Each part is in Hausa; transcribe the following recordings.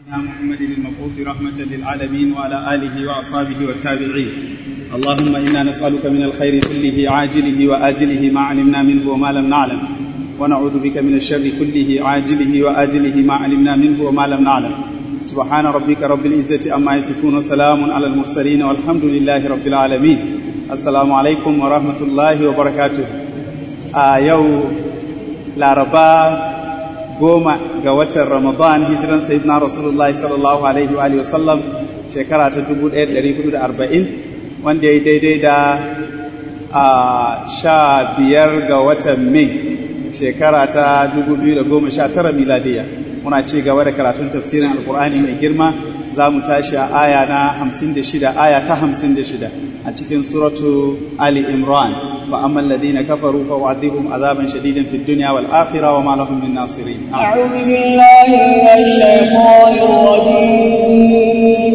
محمد المبعوث رحمة للعالمين وعلى آله وأصحابه والتابعين اللهم إنا نسألك من الخير كله عاجله وآجله ما علمنا منه وما لم نعلم ونعوذ بك من الشر كله عاجله وآجله ما علمنا منه وما لم نعلم سبحان ربك رب العزة أما يصفون وسلام على المرسلين والحمد لله رب العالمين السلام عليكم ورحمة الله وبركاته آه يو لاربا goma ga watan Ramadan hijiran Sayyidina Rasulullahi sallallahu alaihi wa alihi wasallam shekara ta 1440 wanda ya daidai da a sha biyar ga watan Mai shekara ta 2019 miladiya muna ci gaba da karatun tafsirin alkur'ani mai girma za mu tashi a aya na 56 aya ta 56 a cikin suratu Ali Imran wa amma alladhina kafaru fa u'adhibuhum azaban shadidan fid dunya wal akhirah wa ma lahum min nasirin a'udhu billahi minash shaitanir rajim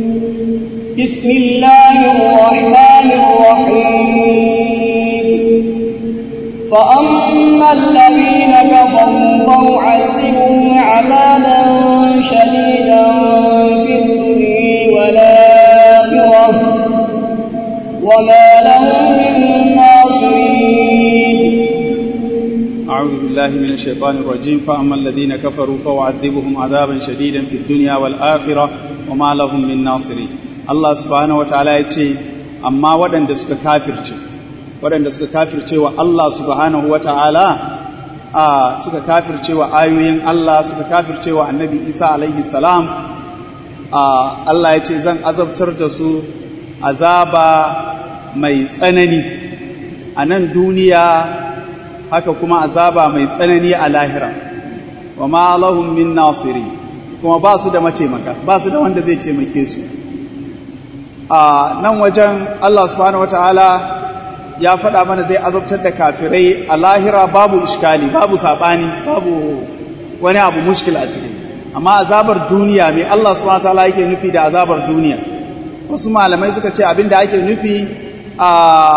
bismillahir rahmanir rahim fa amma alladhina kafaru fa u'adhibuhum 'adaban shadidan fid dunya wal akhirah وما لهم من ناصرين أعوذ بالله من الشيطان الرجيم فأما الذين كفروا فأعذبهم عذابا شديدا في الدنيا والآخرة وما لهم من ناصرين الله سبحانه وتعالى يتي أما ودن دسك كافر ودن دسك كافر الله سبحانه وتعالى a suka kafircewa ayoyin Allah suka kafircewa annabi Isa alaihi salam Allah ya ce zan azabtar da su azaba mai tsanani a nan duniya haka kuma azaba mai tsanani a lahira wa ma lahum min nasiri kuma ba su da mataimaka ba su da wanda zai taimake su a nan wajen Allah subhanahu wataala ya faɗa mana zai azabtar da kafirai a lahira babu iskali babu saɓani babu wani abu mushkil a ciki amma azabar duniya mai Allah subhanahu wataala yake nufi da azabar duniya wasu malamai suka ce abinda ake nufi a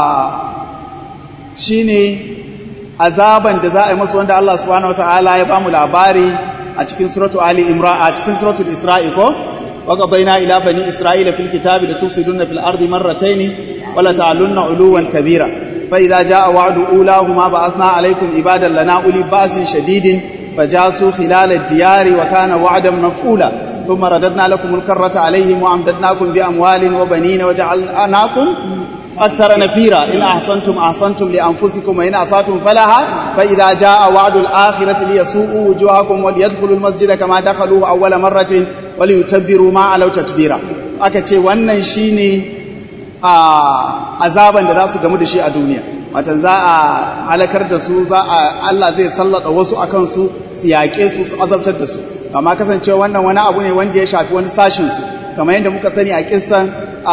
shine azaban da za a yi masu wanda Allah subhanahu wataala ya bamu labari a cikin suratu Ali Imran a cikin suratul Isra'i ko wa baina ila bani Isra'ila fil kitabi la tufsiduna fil ardi marratayn wa la ta'alunna uluwan kabira fa idza jaa wa'du ulahuma ba'athna alaykum ibadan lana uli ba'sin shadidin fajasu khilal ad-diyari wa kana wa'dan maf'ula ثم رددنا لكم الكرة عليهم وأمددناكم بأموال وبنين وجعلناكم أكثر نفيرا إن أحسنتم أحسنتم لأنفسكم وإن أساتم فلها فإذا جاء وعد الآخرة ليسوءوا وجوهكم وليدخلوا المسجد كما دخلوا أول مرة وليتبروا ما علوا تتبيرا akace wannan shine a azaban da za su gamu da shi a duniya watan za a halakar da su za a Allah zai sallata wasu akan su su yaƙe su su azabtar da su amma kasancewa wannan wani abu ne wanda ya shafi wani sashin su kamar yadda muka sani a kissan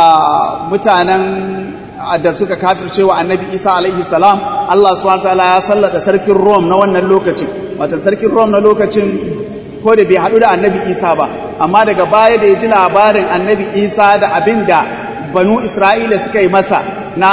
mutanen da suka kafirce wa annabi isa alaihi salam Allah subhanahu wataala ya sallata sarkin rom na wannan lokacin watan sarkin rom na lokacin ko da bai haɗu da annabi isa ba amma daga baya da ya ji labarin annabi isa da abin da banu isra'ila suka yi masa na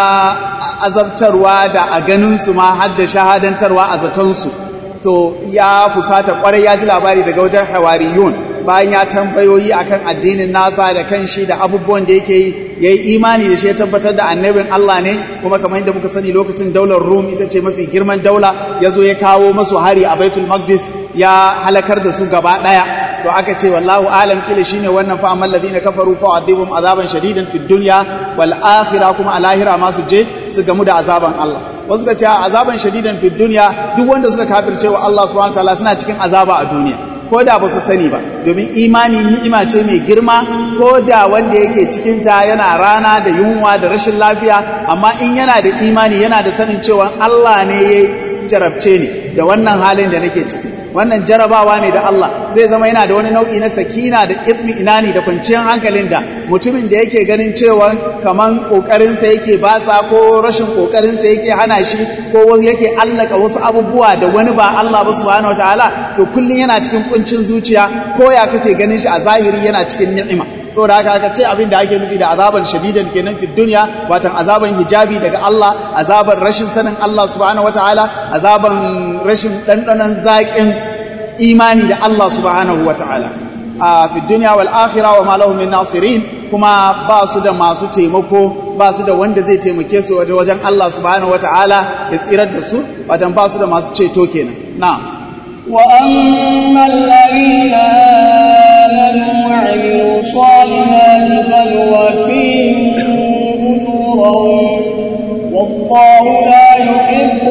azabtarwa da a ganinsu ma har da shahadantarwa a zatonsu to ya fusata kwarai ya ji labari daga wajen hawariyun bayan ya tambayoyi akan addinin nasa da kan shi da abubuwan da yake yi ya yi imani da shi ya tabbatar da annabin Allah ne kuma kamar yadda muka sani lokacin daular Rum ita ce mafi girman daula ya zo ya kawo masu hari a Baitul Maqdis ya halakar da su gaba ɗaya to aka ce wallahu alam kila shine wannan fa amal ladina kafaru fa adhibum azaban shadidan fid dunya wal akhirah kuma a lahira ma su je su gamu da azaban Allah wasu ka ce azaban shadidan fid dunya duk wanda suka kafirce wa Allah subhanahu wataala suna cikin azaba a duniya ko da ba su sani ba domin imani ni'ima ce mai girma ko da wanda yake cikinta yana rana da yunwa da rashin lafiya amma in yana da imani yana da sanin cewa Allah ne ya jarabce ni da wannan halin da nake ciki wannan jarabawa ne da Allah zai zama yana da wani nau'i na sakina da itmi inani da kwanciyar hankalin da mutumin da yake ganin cewa kaman kokarinsa yake basa ko rashin kokarinsa yake hana shi ko yake allaka wasu abubuwa da wani ba Allah ba subhanahu wataala to kullun yana cikin kuncin zuciya ko ya kake ganin shi a zahiri yana cikin ni'ima saboda haka aka ce abin da ake nufi da azaban shadidan kenan fi duniya watan azaban hijabi daga Allah azaban rashin sanin Allah subhanahu wataala azaban rashin dandanan zaƙin imani da Allah subhanahu wataala a fi dunya wal akhirah wa ma lahum min nasirin kuma ba su da masu taimako ba su da wanda zai taimake su wajen Allah subhanahu wataala ya tsirar da su watan ba su da masu ceto kenan na'am وأما الذين آمنوا وعملوا الصالحات فنوفيهم أجورهم والله لا يحب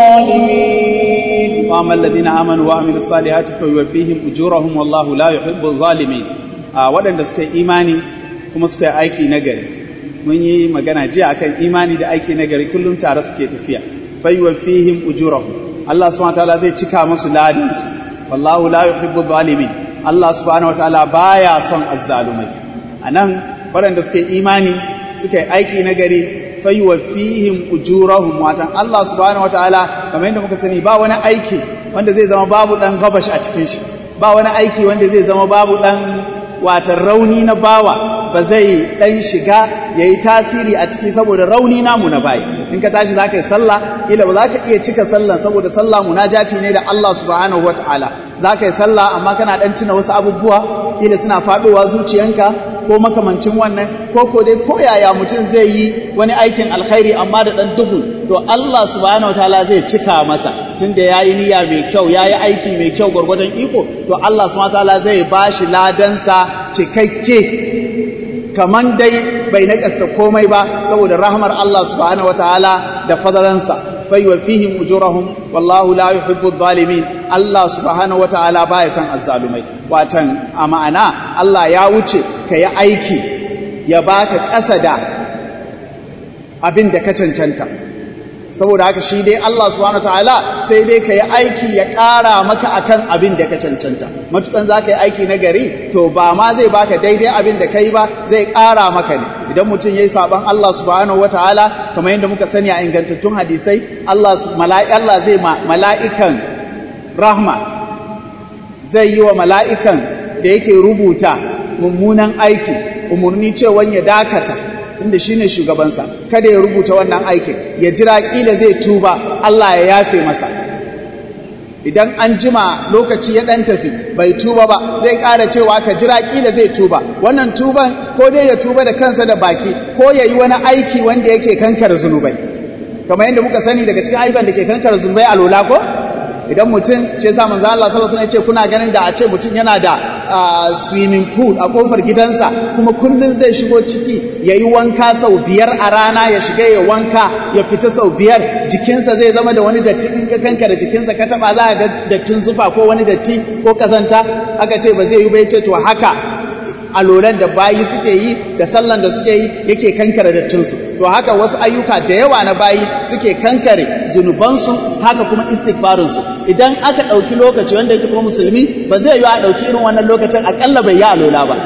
الظالمين وأما الذين آمنوا وعملوا الصالحات فيوفيهم أجورهم والله لا يحب الظالمين waɗanda suka yi imani kuma suka yi aiki nagari mun yi magana jiya akan imani da aiki nagari kullum tare suke tafiya fayuwaffihim ujurahum Allah subhanahu wataala zai cika musu ladin su wallahu la yuhibbu zalimin Allah subhanahu wataala baya son azzalumai anan waɗanda suka yi imani suka yi aiki nagari fayuwaffihim ujurahum watan Allah subhanahu wataala kamar yadda muka sani ba wani aiki wanda zai zama babu dan gabash a cikin shi ba wani aiki wanda zai zama babu dan watan rauni na bawa ba zai dan shiga yayi tasiri a ciki saboda rauni namu na bayi in ka tashi zaka yi sallah ila ba zaka iya cika sallah saboda sallah munajati ne da Allah subhanahu wataala zaka yi sallah amma kana dan tuna wasu abubuwa ila suna fadowa zuciyanka ko makamancin wannan ko ko dai ko yaya mutum zai yi wani aikin alkhairi amma da dan duhu to Allah subhanahu wataala zai cika masa tunda yayi niyya mai kyau yayi aiki mai kyau gurgurdan iko to Allah subhanahu wataala zai bashi ladansa cikakke kaman dai bai nakasta komai ba saboda rahmar Allah subhanahu wataala da fadalansa fayuwaffihim ujurahum wallahu la yuhibbu adh-dhalimin Allah subhanahu wataala baya san azzalumai watan a ma'ana Allah ya wuce ka yi aiki ya baka ƙasa da abin da ka cancanta saboda haka shi dai Allah subhanahu wataala sai dai ka yi aiki ya ƙara maka akan abin da ka cancanta matukan za ka yi aiki na gari to ba ma zai baka daidai abin da ka yi ba zai ƙara maka ne idan mutum ya yi saɓon Allah subhanahu wataala kamar yadda muka sani a ingantattun hadisai Allah Allah zai ma mala'ikan rahma zai yi wa mala'ikan da yake rubuta mummunan aiki umarni cewa ya dakata tunda shine shugabansa kada ya rubuta wannan aikin ya jira kila zai tuba Allah ya yafe masa idan an jima lokaci ya dan tafi bai tuba ba zai ƙara cewa ka jira kila zai tuba wannan tuban ko dai ya tuba da kansa da baki ko ya yi wani aiki wanda yake kankar zunubai kamar yadda muka sani daga cikin ayyukan da ke kankar zunubai a lola ko idan mutum shi yasa manzo Allah sallallahu alaihi wasallam ya ce kuna ganin da a ce mutum yana da swimming pool a kofar gidansa kuma kullun zai shigo ciki yayi wanka sau biyar a rana ya shiga ya wanka ya fita sau biyar jikinsa zai zama da wani datti in ka kanka da jikinsa ka taba za ka ga dattin zufa ko wani datti ko kazanta aka ce ba zai yi ba ce to haka alolan da bayi suke yi da sallan da suke yi yake kankare dattinsu to haka wasu ayyuka da yawa na bayi suke kankare zunubansu haka kuma istighfarinsu idan aka ɗauki lokaci wanda yake kuma musulmi ba zai yi a ɗauki irin wannan lokacin aƙalla bai yi alola ba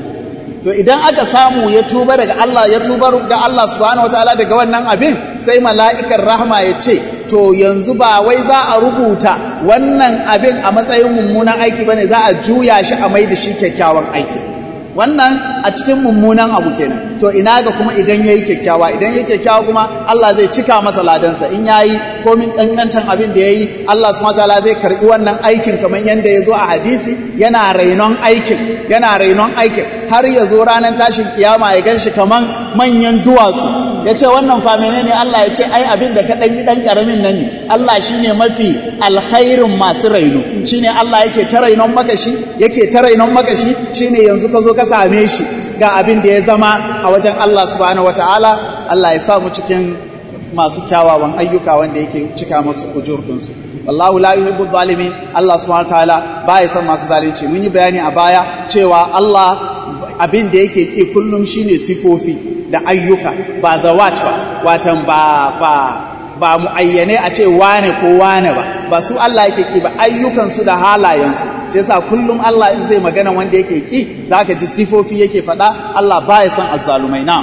to idan aka samu ya tuba daga Allah ya tuba ga Allah subhanahu wataala daga wannan abin sai mala'ikan rahma ya ce to yanzu ba wai za a rubuta wannan abin a matsayin mummunan aiki bane za a juya shi a mai da shi kyakkyawan aiki wannan a cikin mummunan abu kenan to ina ga kuma idan yayi kyakkyawa idan yayi kyakkyawa kuma Allah zai cika masa ladansa in yayi komin kankantan abin da yayi Allah subhanahu wataala zai karbi wannan aikin kamar yanda yazo a hadisi yana rainon aikin yana rainon aikin har ya zo ranar tashin kiyama ya ganshi kaman manyan duwatsu ya ce wannan fa menene Allah ya ce ai abin da ka dan yi dan karamin nan ne Allah shine mafi alkhairin masu raino shine Allah yake ta rainon maka shi yake ta rainon maka shi shine yanzu ka zo ka same shi ga abin da ya zama a wajen Allah subhanahu wataala Allah ya sa mu cikin masu kyawawan ayyuka wanda yake cika masu ujur dinsu wallahu la yuhibbu zalimin Allah subhanahu wataala baya son masu zalunci mun yi bayani a baya cewa Allah abin da yake ki kullum shine sifofi da ayyuka ba zawat ba watan ba ba ba muayyane a ce wane ko wane ba ba su Allah yake ki ba ayyukan su da halayen su shi yasa kullum Allah in zai magana wanda yake ki zaka ji sifofi yake faɗa Allah baya son azzalumai na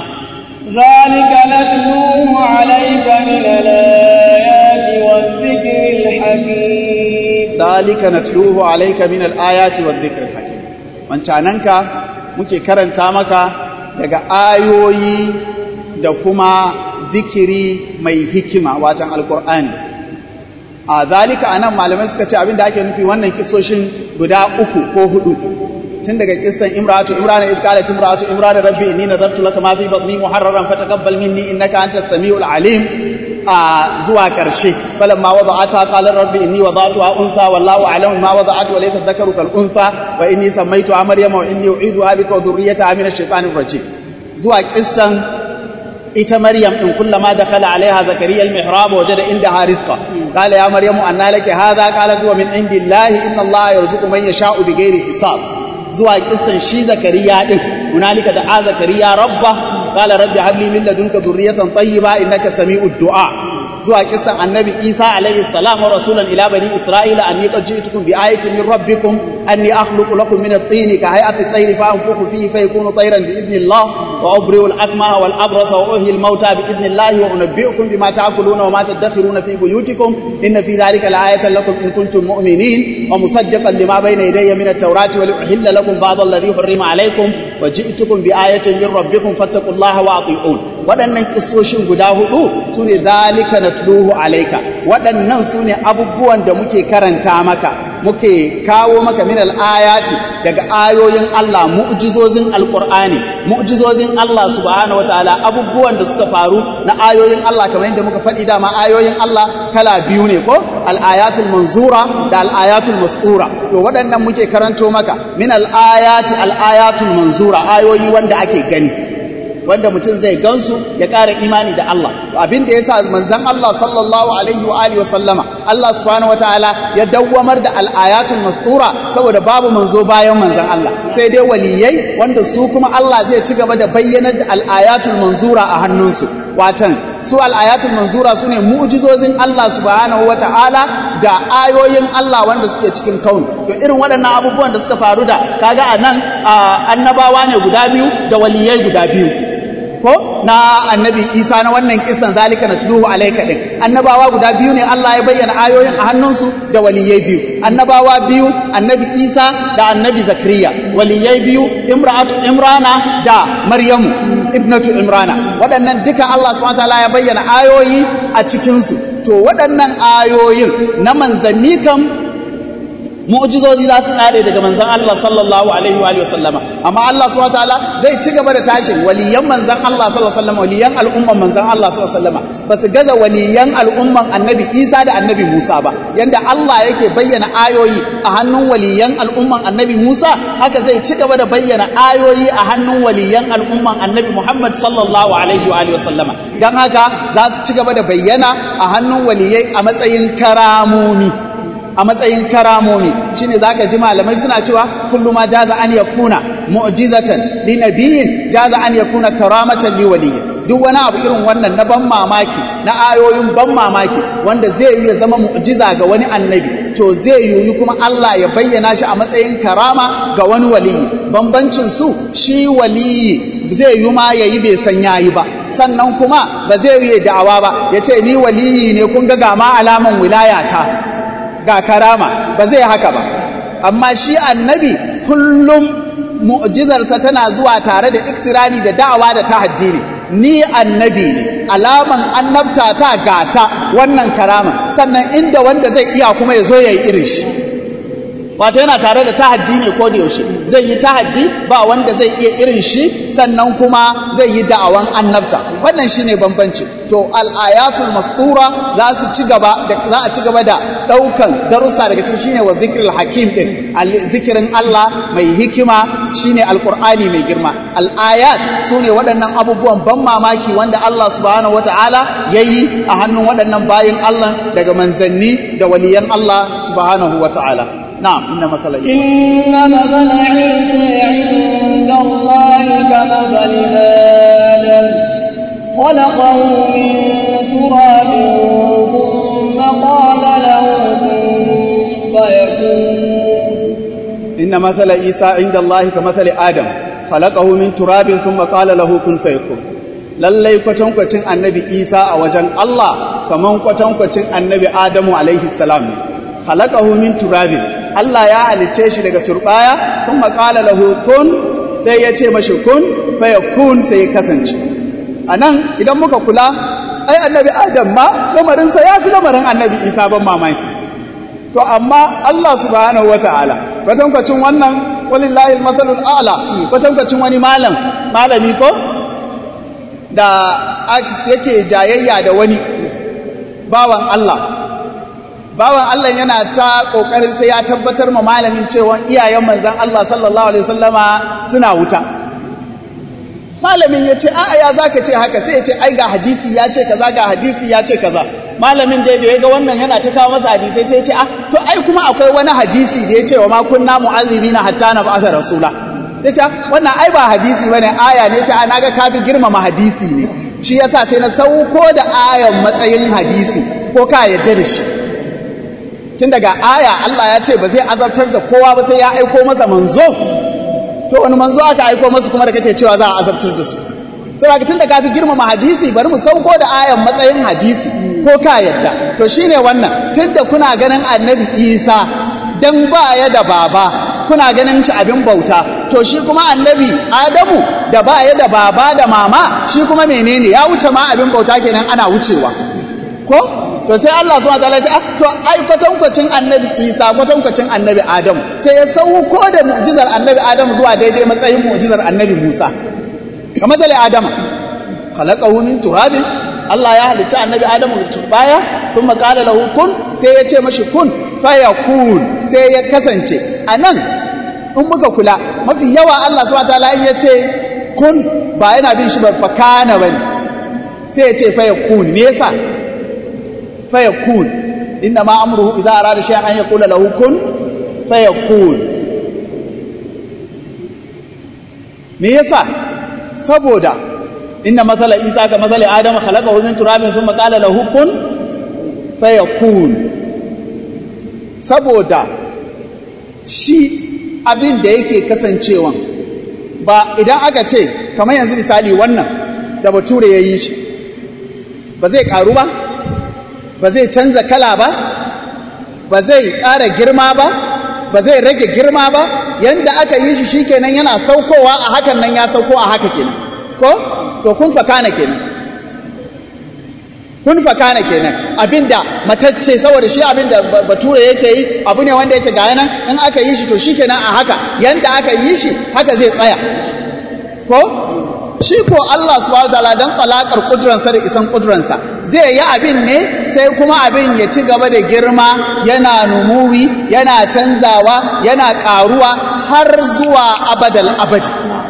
ذلك نتلوه عليك من الآيات والذكر الحكيم ذلك نتلوه عليك من الآيات والذكر الحكيم wancananka muke karanta maka daga ayoyi da kuma zikiri mai hikima watan alkur'ani a zalika anan malamai suka ce abin da ake nufi wannan kisoshin guda uku ko hudu tun daga kissan imratu imrana id qalat imratu imrana rabbi inni nadartu laka ma fi batni muharraran fataqabbal minni innaka antas samiul alim a zuwa karshe falamma wada'ata qala rabbi inni wada'tuha untha wallahu a'lamu ma wada'at wa laysa dhakaru kal untha wa inni sammaytuha maryama wa inni u'iduha bika wa dhurriyyataha min ash-shaytanir rajim zuwa kissan ita maryam din kullama dakhala alaiha zakariya al-mihrab wajada indaha rizqa qala ya maryamu anna laki hadha qalat wa min indillahi inna allaha yarzuqu man yasha'u bighairi hisab zuwa kissan shi zakariya din hunalika da zakariya rabba qala rabbi habli min ladunka dhurriyatan tayyiba innaka sami'ud du'a zuwa kissan annabi isa alaihi salam wa rasulan ila bani isra'ila anni qad ji'tukum bi ayatin min rabbikum anni akhluqu lakum min at-tin ka hay'ati at-tayr fa anfukhu fihi fayakunu tayran bi idnillah wa ubri'u al-akmaha wal abrasa wa uhyi al-mauta bi idnillah wa unabbi'ukum bima ta'kuluna wa ma tadakhiruna fi buyutikum inna fi dhalika la'ayatan lakum in kuntum mu'minin wa musaddiqan lima bayna yadayya min at-taurati wa li'uhilla lakum ba'd alladhi hurrima alaykum wa ji'tukum bi ayatin min rabbikum fattaqullaha wa ati'un waɗannan kissoshin guda hudu su ne zalika na tuluhu alaika waɗannan su ne abubuwan da muke karanta maka muke kawo maka min ayati daga ayoyin Allah mu'jizozin alqur'ani mu'jizozin Allah subhanahu wataala abubuwan da suka faru na ayoyin Allah kamar yadda muka faɗi dama ayoyin Allah kala biyu ne ko al-ayatul manzura da al-ayatul mastura to waɗannan muke karanto maka min al-ayati al-ayatul manzura ayoyi wanda ake gani wanda mutum zai gansu ya ƙara imani da Allah abin da yasa manzon Allah sallallahu alaihi wa alihi wa sallama Allah subhanahu wataala ya dawwamar da al-ayatul mastura saboda babu manzo bayan manzon Allah sai dai waliyai wanda su kuma Allah zai ci gaba da bayyanar da al-ayatul manzura a hannunsu watan su al-ayatul manzura sune mu'jizozin Allah subhanahu wataala da ayoyin Allah wanda suke cikin kauni to irin waɗannan abubuwan da suka faru da kaga anan annabawa ne guda biyu da waliyai guda biyu ko na annabi isa na wannan kisan zalika na tuluhu alaika din annabawa guda biyu ne Allah ya bayyana ayoyin a hannunsu da waliyai biyu annabawa biyu annabi isa da annabi zakariya waliyai biyu imra'atu imrana da maryamu ibnatu imrana waɗannan duka Allah subhanahu wataala ya bayyana ayoyi a cikinsu to waɗannan ayoyin na manzanni kam mu'jizozi za su kare daga manzon Allah sallallahu alaihi wa alihi wasallama amma Allah subhanahu wataala zai ci gaba da tashin waliyan manzon Allah sallallahu alaihi wasallama waliyan al'umman manzon Allah sallallahu alaihi wasallama ba su gaza waliyan al'umman annabi Isa da annabi Musa ba yanda Allah yake bayyana ayoyi a hannun waliyan al'umman annabi Musa haka zai ci gaba da bayyana ayoyi a hannun waliyan al'umman annabi Muhammad sallallahu alaihi wa alihi wasallama dan haka za su ci gaba da bayyana a hannun waliyai a matsayin karamomi a matsayin karamomi shine zaka ji malamai suna cewa kullu ma jaza an yakuna mu'jizatan li nabiyyin jaza an yakuna karamatan li waliyyin duk wani abu irin wannan na ban mamaki na ayoyin ban mamaki wanda zai yi ya zama mu'jiza ga wani annabi to zai yiwu kuma Allah ya bayyana shi a matsayin karama ga wani waliyi bambancin su shi waliyi zai yi ma yayi bai san yayi ba sannan kuma ba zai yi da'awa ba ya ce ni waliyi ne kun ga ga ma alaman wilayata ga karama ba zai haka ba amma shi annabi kullum mu'jizarsa tana zuwa tare da iktirani da da'awa da tahaddi ne ni annabi ne alaman annabta ta gata wannan karama sannan inda wanda zai iya kuma ya zo ya yi irin shi wato yana tare da tahaddi ne ko da yaushe zai yi tahaddi ba wanda zai iya irin shi sannan kuma zai yi da'awan annabta wannan shine bambanci to al-ayatul mastura za su ci gaba da za a ci gaba da daukan darussa daga cikin shine wa zikrul hakim din zikirin Allah mai hikima shine alqur'ani mai girma al-ayat sune waɗannan abubuwan ban mamaki wanda Allah subhanahu wataala yayi a hannun waɗannan bayin Allah daga manzanni da waliyan Allah subhanahu wataala نعم إن مثل عيسى إن مثل عيسى عند الله كمثل آدم خلقه من تراب ثم قال له كن فيكون إن مثل عيسى عند الله كمثل آدم خلقه من تراب ثم قال له كن فيكون lallai kwatankwacin annabi isa a wajen Allah kaman kwatankwacin annabi adamu alaihi salam ne khalaqahu min turabin Allah ya halicce shi daga turbaya kuma qala lahu kun sai ya ce mashi kun fa yakun sai ya kasance anan idan muka kula ai annabi adam ma lamarin sa yafi lamarin annabi isa ban mamaki to amma Allah subhanahu wataala kwatankwacin wannan walillahi almathalul a'la kwatankwacin wani malam malami ko da yake jayayya da wani bawan Allah bawan Allah yana ta kokarin sai ya tabbatar ma malamin cewa iyayen manzon Allah sallallahu alaihi wasallama suna wuta malamin ya ce a'a ya zaka ce haka sai ya ce ai ga hadisi ya ce kaza ga hadisi ya ce kaza malamin da ya ga wannan yana ta kawo masa hadisai sai ya ce a to ai kuma akwai wani hadisi da ya ce wa ma kunna mu'azzibina hatta na ba'atha rasula ya ce wannan ai ba hadisi bane aya ne ya ce na ga ka fi girmama hadisi ne shi yasa sai na sauko da ayan matsayin hadisi ko ka yadda da shi tun daga aya Allah ya ce ba zai azabtar da kowa ba sai ya aiko masa manzo to wani manzo aka aiko masa kuma da kake cewa za a azabtar da su saboda tun da ka fi girmama hadisi bari mu sauko da ayan matsayin hadisi ko ka yadda to shine wannan tunda kuna ganin annabi Isa dan baya da baba kuna ganin shi abin bauta to shi kuma annabi Adamu da baya da baba da mama shi kuma menene ya wuce ma abin bauta kenan ana wucewa ko to sai Allah subhanahu wataala ya ce to ai kwatankwacin annabi Isa kwatankwacin annabi Adamu sai ya sauko da mu'jizar annabi Adamu zuwa daidai matsayin mu'jizar annabi Musa kamar zale Adama khalaqahu min turabin Allah ya halicci annabi Adamu da turbaya kuma qala lahu kun sai ya ce mashi kun fayakun sai ya kasance anan in muka kula mafi yawa Allah subhanahu wataala in ya ce kun ba yana bin shi ba fakana bane sai ya ce fayakun me yasa fayakun inna ma amruhu idza arada shay'an an yaqula lahu kun fayakun me yasa saboda inna mathala isa ka mathali adama khalaqahu min turabin thumma qala lahu kun fayakun saboda shi abin da yake kasancewa ba idan aka ce kamar yanzu misali wannan da bature ya yi shi ba zai karu ba ba zai canza kala ba ba zai ƙara girma ba ba zai rage girma ba yanda aka yi shi shikenan yana saukowa a hakan nan ya sauko a haka kenan ko to kun fakana kenan kun fakana kenan abinda matacce saboda shi abinda bature yake yi abu ne wanda yake ga nan in aka yi shi to shikenan a haka yanda aka yi shi haka zai tsaya ko shi ko Allah subhanahu wataala dan talakar kudransa da isan kudransa zai yi abin ne sai kuma abin ya ci gaba da girma yana numuwi yana canzawa yana karuwa har zuwa abadal abadi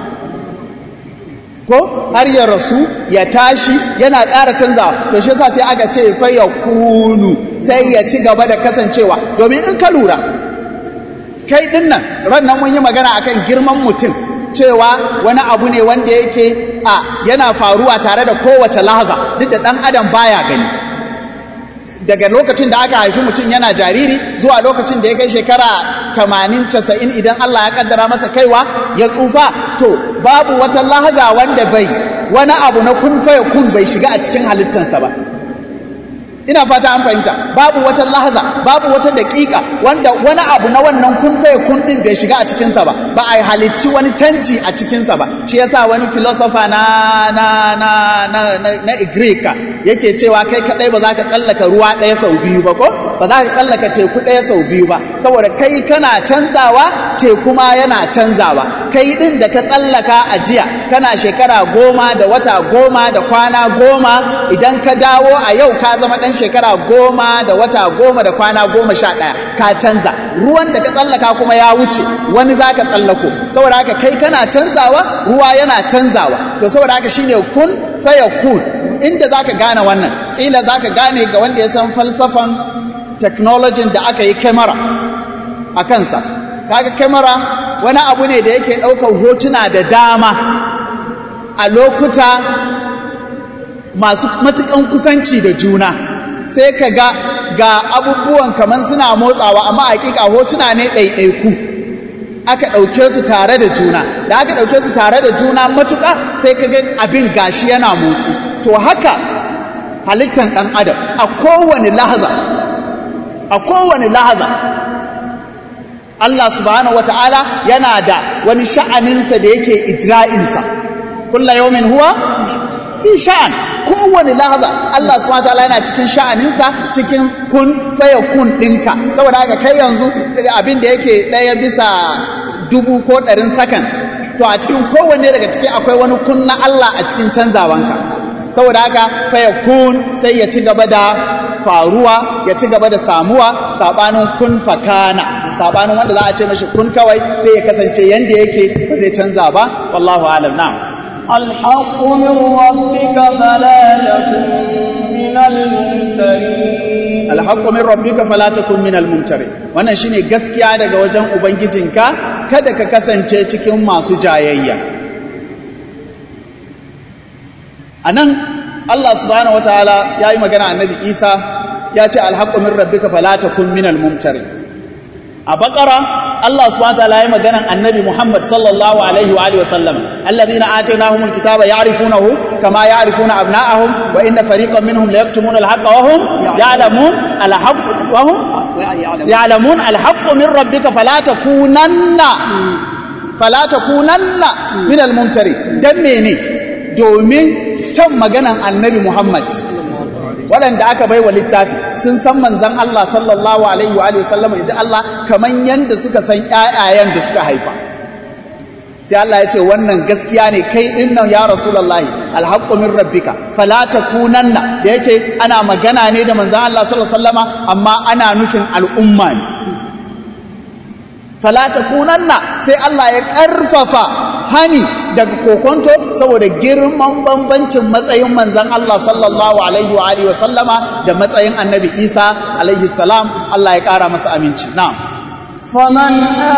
ko har ya rasu ya tashi yana ƙara canzawa to shi yasa sai aka ce fa ya kunu sai ya ci gaba da kasancewa domin in ka lura kai dinnan ran nan mun yi magana akan girman mutum cewa wani abu ne wanda yake a yana faruwa tare da kowace lahaza duk da ɗan adam baya gani daga lokacin da aka haifi mutum yana jariri zuwa lokacin da ya kai shekara tamanin casa'in idan Allah ya kaddara masa kaiwa ya tsufa to babu wata lahaza wanda bai wani abu na kun faya kun bai shiga a cikin halittansa ba ina fata an fahimta babu wata lahaza babu wata daƙiƙa wanda wani abu na wannan kun faye kun ɗin bai shiga a cikinsa ba ba a halicci wani canji a cikinsa ba shi yasa wani filosofa na na na na na, na Igrika yake cewa kai kadai ba za ka tsallaka ruwa ɗaya sau biyu ba ko ba za ka tsallaka teku ɗaya sau biyu ba saboda kai kana canzawa teku ma yana canzawa kai ɗin da ka tsallaka a jiya kana shekara goma da wata goma da kwana goma idan ka dawo a yau ka zama ɗan shekara goma da wata goma da kwana goma sha ɗaya ka canza ruwan da ka tsallaka kuma ya wuce wani za ka tsallako saboda haka kai kana canzawa ruwa yana canzawa to saboda haka shine kun faya kun inda za ka gane wannan ƙila za ka gane ga wanda ya san falsafan technology da aka yi kyamara a kansa kaga kyamara wani abu ne da yake ɗaukar hotuna da dama a lokuta masu matukan kusanci da juna sai ka ga ga abubuwan kamar suna motsawa amma hakika hotuna ne ɗaiɗaiku aka ɗauke su tare da juna da aka ɗauke su tare da juna matuƙa sai ka ga abin gashi yana motsi to haka halittar ɗan adam a kowane lahaza a kowane lahaza Allah subhanahu wata'ala yana da wani sha'aninsa da yake ijra'insa kulla yawmin huwa fi sha'an kowane lahaza Allah subhanahu wataala yana cikin sha'aninsa cikin kun faya kun ɗinka saboda haka kai yanzu abin da yake ɗaya bisa dubu ko ɗarin second to a cikin kowanne daga ciki akwai wani kun na Allah a cikin canzawanka saboda haka fayakun sai ya ci gaba da faruwa ya ci gaba da samuwa sabanin kun fakana sabanin wanda za a ce mashi kun kawai sai ya kasance yanda yake ba zai canza ba wallahu alam na'am الحق من ربك فلا تكن من الممترين alhaqqu min rabbika fala takun min almumtari wannan shine gaskiya daga wajen ubangijinka kada ka kasance cikin masu jayayya anan Allah subhanahu wataala yayi magana annabi Isa ya ce alhaqqu min rabbika fala takun min almumtari a bakara Allah subhanahu wataala yayi magana annabi Muhammad sallallahu alaihi wa alihi wa sallam alladhina atainahumul kitaba ya'rifunahu kama ya'rifuna abna'ahum wa inna fariqan minhum la yaktumuna alhaqqa wa hum ya'lamun alhaqq wa hum ya'lamun alhaqqu min rabbika fala takunanna fala takunanna min almumtari dan mene domin can maganan annabi Muhammad waɗanda aka bai wa littafi sun san manzan Allah sallallahu alaihi wa sallama in ji Allah kaman yanda suka san ƴaƴayen da suka haifa sai Allah ya ce wannan gaskiya ne kai din nan ya rasulullahi alhaqqu min rabbika fala takunanna da yake ana magana ne da manzan Allah sallallahu alaihi wasallama amma ana nufin al'umma ne fala takunanna sai Allah ya ƙarfafa hani daga kokonto saboda girman bambancin matsayin manzan Allah sallallahu alaihi wa alihi wa sallama da matsayin annabi Isa alaihi salam Allah ya ƙara masa aminci na'am فمن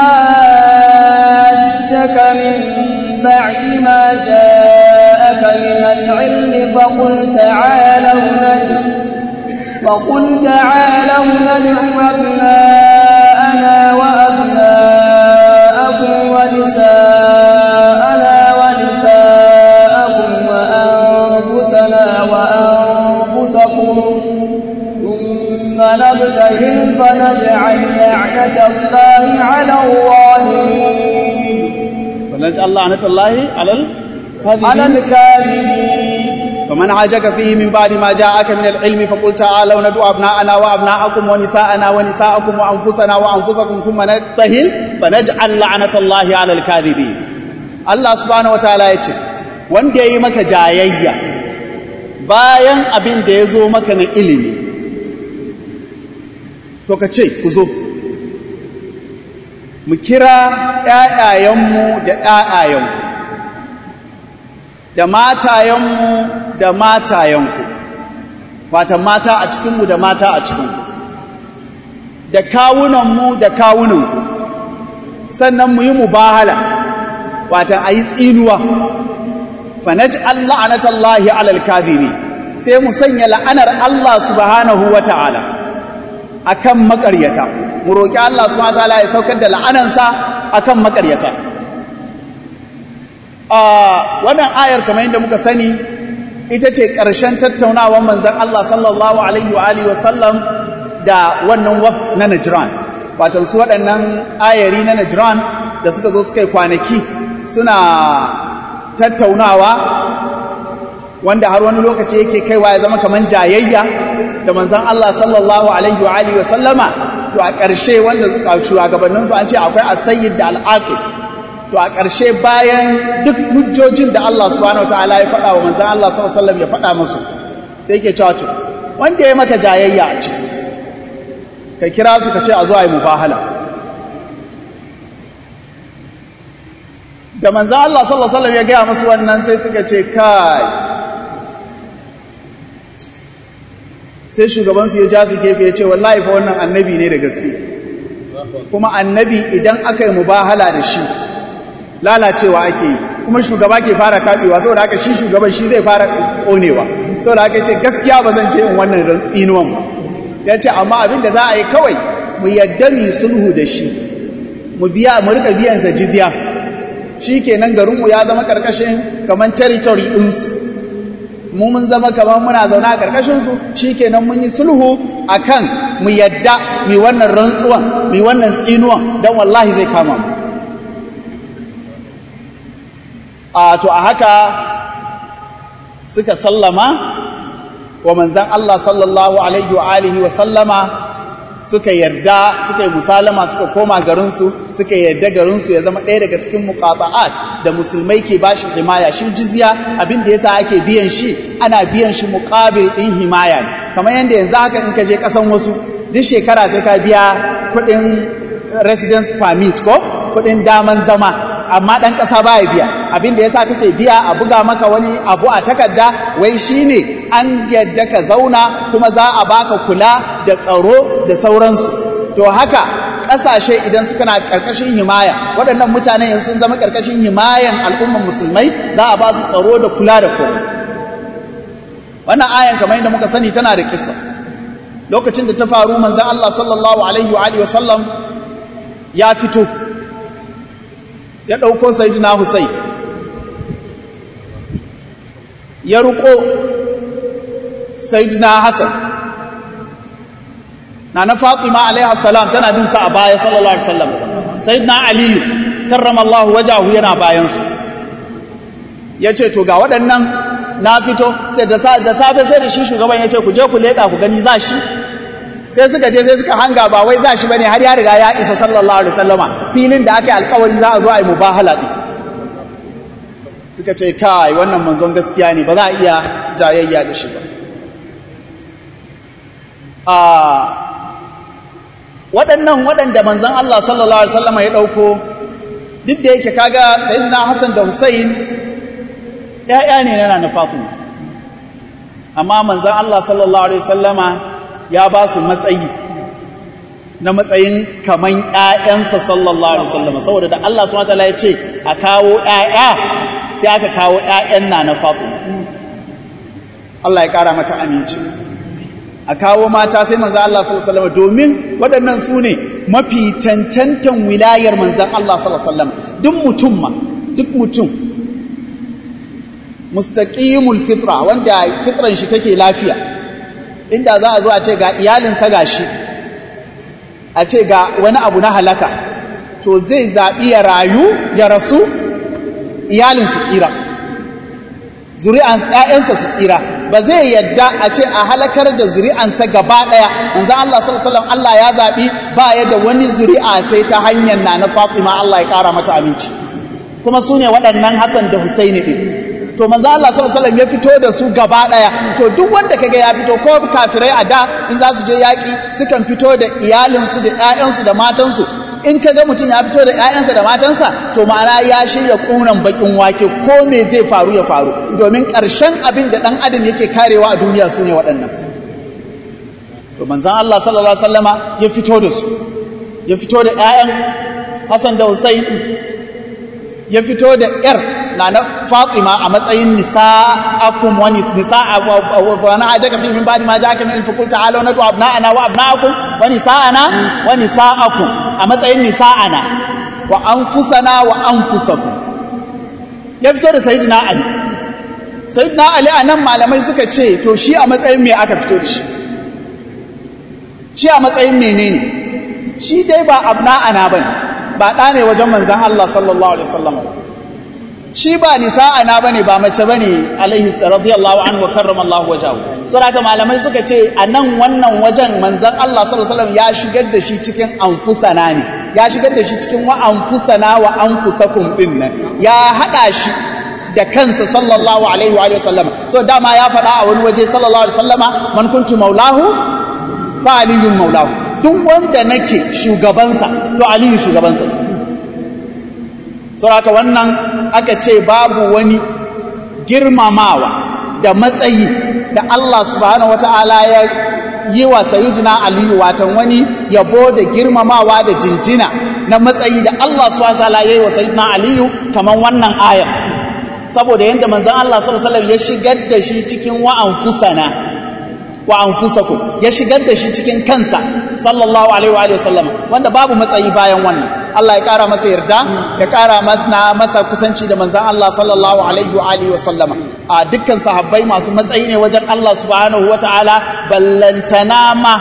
حاجك من بعد ما جاءك من العلم فقل تعالوا ندع فقل تعالوا ندع أبناءنا وأبناءكم ونساءنا ونساءكم وأنفسنا وأنفسكم ثم نبتهل فنجعل لعنة الله على الظالمين فنجعل لعنة الله على على الكاذبين فمن عاجك فيه من بعد ما جاءك من العلم فقل تعالوا ندعو أبناءنا وأبناءكم ونساءنا ونساءكم وأنفسنا وأنفسكم ثم نبتهل فنجعل لعنة الله على الكاذبين Allah subhanahu wataala ya ce wanda ya yi maka jayayya bayan abin da ya zo maka na ilimi to ka ce ku zo mu kira ‘ya'yayenmu da ‘ya'yayenku da matayenmu da matayenku wata mata a cikinmu da mata a cikinku da kawunanmu da kawunanku sannan mu yi mubahala wata a yi tsinuwa fanaj Allah anatallahi alal kadhiri sai mu sanya la'anar Allah subhanahu wa ta'ala akan makaryata mu roƙi Allah subhanahu wa ta'ala ya saukar da la'anansa akan makaryata a wannan ayar kamar yadda muka sani ita ce ƙarshen tattaunawar manzan Allah sallallahu alaihi wa alihi wasallam da wannan waft na Najran wato su waɗannan ayari na Najran da suka zo suka yi kwanaki suna tattaunawa wanda har wani lokaci yake kaiwa ya zama kamar jayayya da manzan Allah sallallahu alaihi wa alihi wasallama to a ƙarshe wanda shugabanninsu an ce akwai asayyid da al'aqib to a ƙarshe bayan duk hujjojin da Allah subhanahu wataala ya faɗa wa manzan Allah sallallahu alaihi wasallam ya faɗa musu sai yake cewa to wanda ya maka jayayya a ciki ka kira su ka ce a zo a yi mubahala da manzan Allah sallallahu alaihi wasallam ya gaya musu wannan sai suka ce kai sai shugabansu ya ja su gefe ya ce wallahi fa wannan annabi ne da gaske kuma annabi idan aka yi mubahala da shi lalacewa ake yi kuma shugaba ke fara taɓewa saboda haka shi shugaban shi zai fara ƙonewa saboda haka ce gaskiya ba zan ce in wannan tsinuwan ba ya ce amma abin da za a yi kawai mu yadda mu sulhu da shi mu biya mu rika biyansa jizya shi kenan garinmu ya zama ƙarƙashin kamar territory ɗinsu mu mun zama kamar muna zaune a ƙarƙashinsu shi kenan mun yi sulhu a kan mu yadda mu wannan rantsuwan mu wannan tsinuwan don wallahi zai kama mu a to a haka suka sallama wa manzan Allah sallallahu alaihi wa alihi wa sallama suka yarda suka yi musalama suka koma garinsu suka yarda garinsu ya zama ɗaya daga cikin muqata'at da musulmai ke bashi himaya shi jizya abin da yasa ake biyan shi ana biyan shi muqabil din himaya ne kamar yanda yanzu haka in ka je kasan wasu duk shekara sai ka biya kuɗin residence permit ko kuɗin daman zama amma ɗan ƙasa ba ya biya abin da ya sa kake biya a buga maka wani abu a takarda wai shi ne an yadda ka zauna kuma za a baka kula da tsaro da sauransu to haka ƙasashe idan suka na ƙarƙashin himaya waɗannan mutanen yanzu sun zama ƙarƙashin himayan al'umman musulmai za a ba su tsaro da kula da komai wannan ayan kamar yadda muka sani tana da kissa lokacin da ta faru manzon Allah sallallahu alaihi wa alihi wa sallam ya fito ya ɗauko sayidina Hussein ya ruko sayidina Hassan na na Fatima alaiha salam tana bin sa a baya sallallahu alaihi wasallam sayidina Aliyu karramallahu wajahu yana bayan su yace to ga waɗannan na fito sai da safe sai da shi shugaban yace ku je ku leka ku gani za shi sai suka je sai suka hanga ba wai za shi bane har ya riga ya isa sallallahu alaihi wasallama filin da aka yi alkawari za a zo a yi mubahala din suka ce kai wannan manzon gaskiya ne ba za a iya jayayya da shi ba a waɗannan waɗanda manzon Allah sallallahu alaihi wasallama ya ɗauko duk da yake kaga sayyidina Hassan da Hussein ƴaƴa ne na na Fatima amma manzon Allah sallallahu alaihi wasallama ya ba su matsayi na matsayin kaman ‘ya'yansa sallallahu Alaihi wasallam saboda da Allah su ya ce a kawo ‘ya'ya sai aka kawo ‘ya'yan na na faɗo Allah ya ƙara mata aminci a kawo mata sai manzan Allah sallallahu Alaihi wasallam domin waɗannan su ne mafi cancantan wilayar manzan Allah sallallahu Alaihi wasallam duk mutum ma duk mutum mustaƙimul fitra wanda fitran shi take lafiya inda za a zo a ce ga iyalinsa ga shi a ce ga wani abu na halaka to zai zaɓi ya rayu ya rasu iyalin su tsira zuri'an ‘ya'yansa su tsira ba zai yadda a ce a halakar da zuri'ansa gaba ɗaya manzan Allah sallallahu Allah ya zaɓi ba ya da wani zuri'a sai ta hanyar na na Fatima Allah ya ƙara mata aminci kuma su ne waɗannan Hassan da Husaini ɗin to manzo Allah sallallahu alaihi ya fito da su gaba daya to duk wanda kaga ya fito ko kafirai a da in za su je yaki sukan fito da iyalinsu da ƴaƴansu da matansu in kaga mutum ya fito da ƴaƴansa da matansa to ma'ana ya shirya kunan bakin wake ko me zai faru ya faru domin ƙarshen abin da dan adam yake karewa a duniya sune waɗannan to manzo Allah sallallahu alaihi wasallama ya fito da su ya fito da ƴaƴan Hassan da Hussein ya fito da ƴar na na Fatima a matsayin nisa'akum wa nisa'a wa na ajaka fi min ba'di ma ja'aka min al-fukul ta'ala nadu abna'ana wa abna'akum wa nisa'ana wa nisa'akum a matsayin nisa'ana wa anfusana wa anfusakum ya fito da sayyidina Ali sayyidina Ali anan malamai suka ce to shi a matsayin me aka fito da shi shi a matsayin menene shi dai ba abna'ana bane ba ɗa ne wajen manzan Allah sallallahu Alaihi wasallam shi ba nisa'ana bane ba mace bane alaihi radiyallahu anhu wa karrama Allah wajahu saboda malamai suka ce a nan wannan wajen manzan Allah sallallahu Alaihi wasallam ya shigar da shi cikin anfusana ne ya shigar da shi cikin wa anfusana wa anfusakum din nan ya hada shi da kansa sallallahu alaihi wa sallam so dama ya faɗa a wani waje sallallahu alaihi wasallama man kuntu maulahu fa aliyun maulahu duk wanda nake shugabansa to aliyu shugabansa sauraka wannan aka ce babu wani girmamawa da matsayi da Allah subhanahu wata'ala ya yi wa sayyidina aliyu watan wani yabo da girmamawa da jinjina na matsayi da Allah subhanahu wata'ala ya yi wa sayyidina aliyu kaman wannan ayar saboda yadda manzon Allah sallallahu alaihi wasallam ya shigar da shi cikin wa'anfusana wa anfusakum ya shigar da shi cikin kansa sallallahu alaihi wa sallam wanda babu matsayi bayan wannan Allah ya kara masa yarda ya kara masa masa kusanci da manzon Allah sallallahu alaihi wa alihi wa sallama a dukkan sahabbai masu matsayi ne wajen Allah subhanahu wataala ballantana ma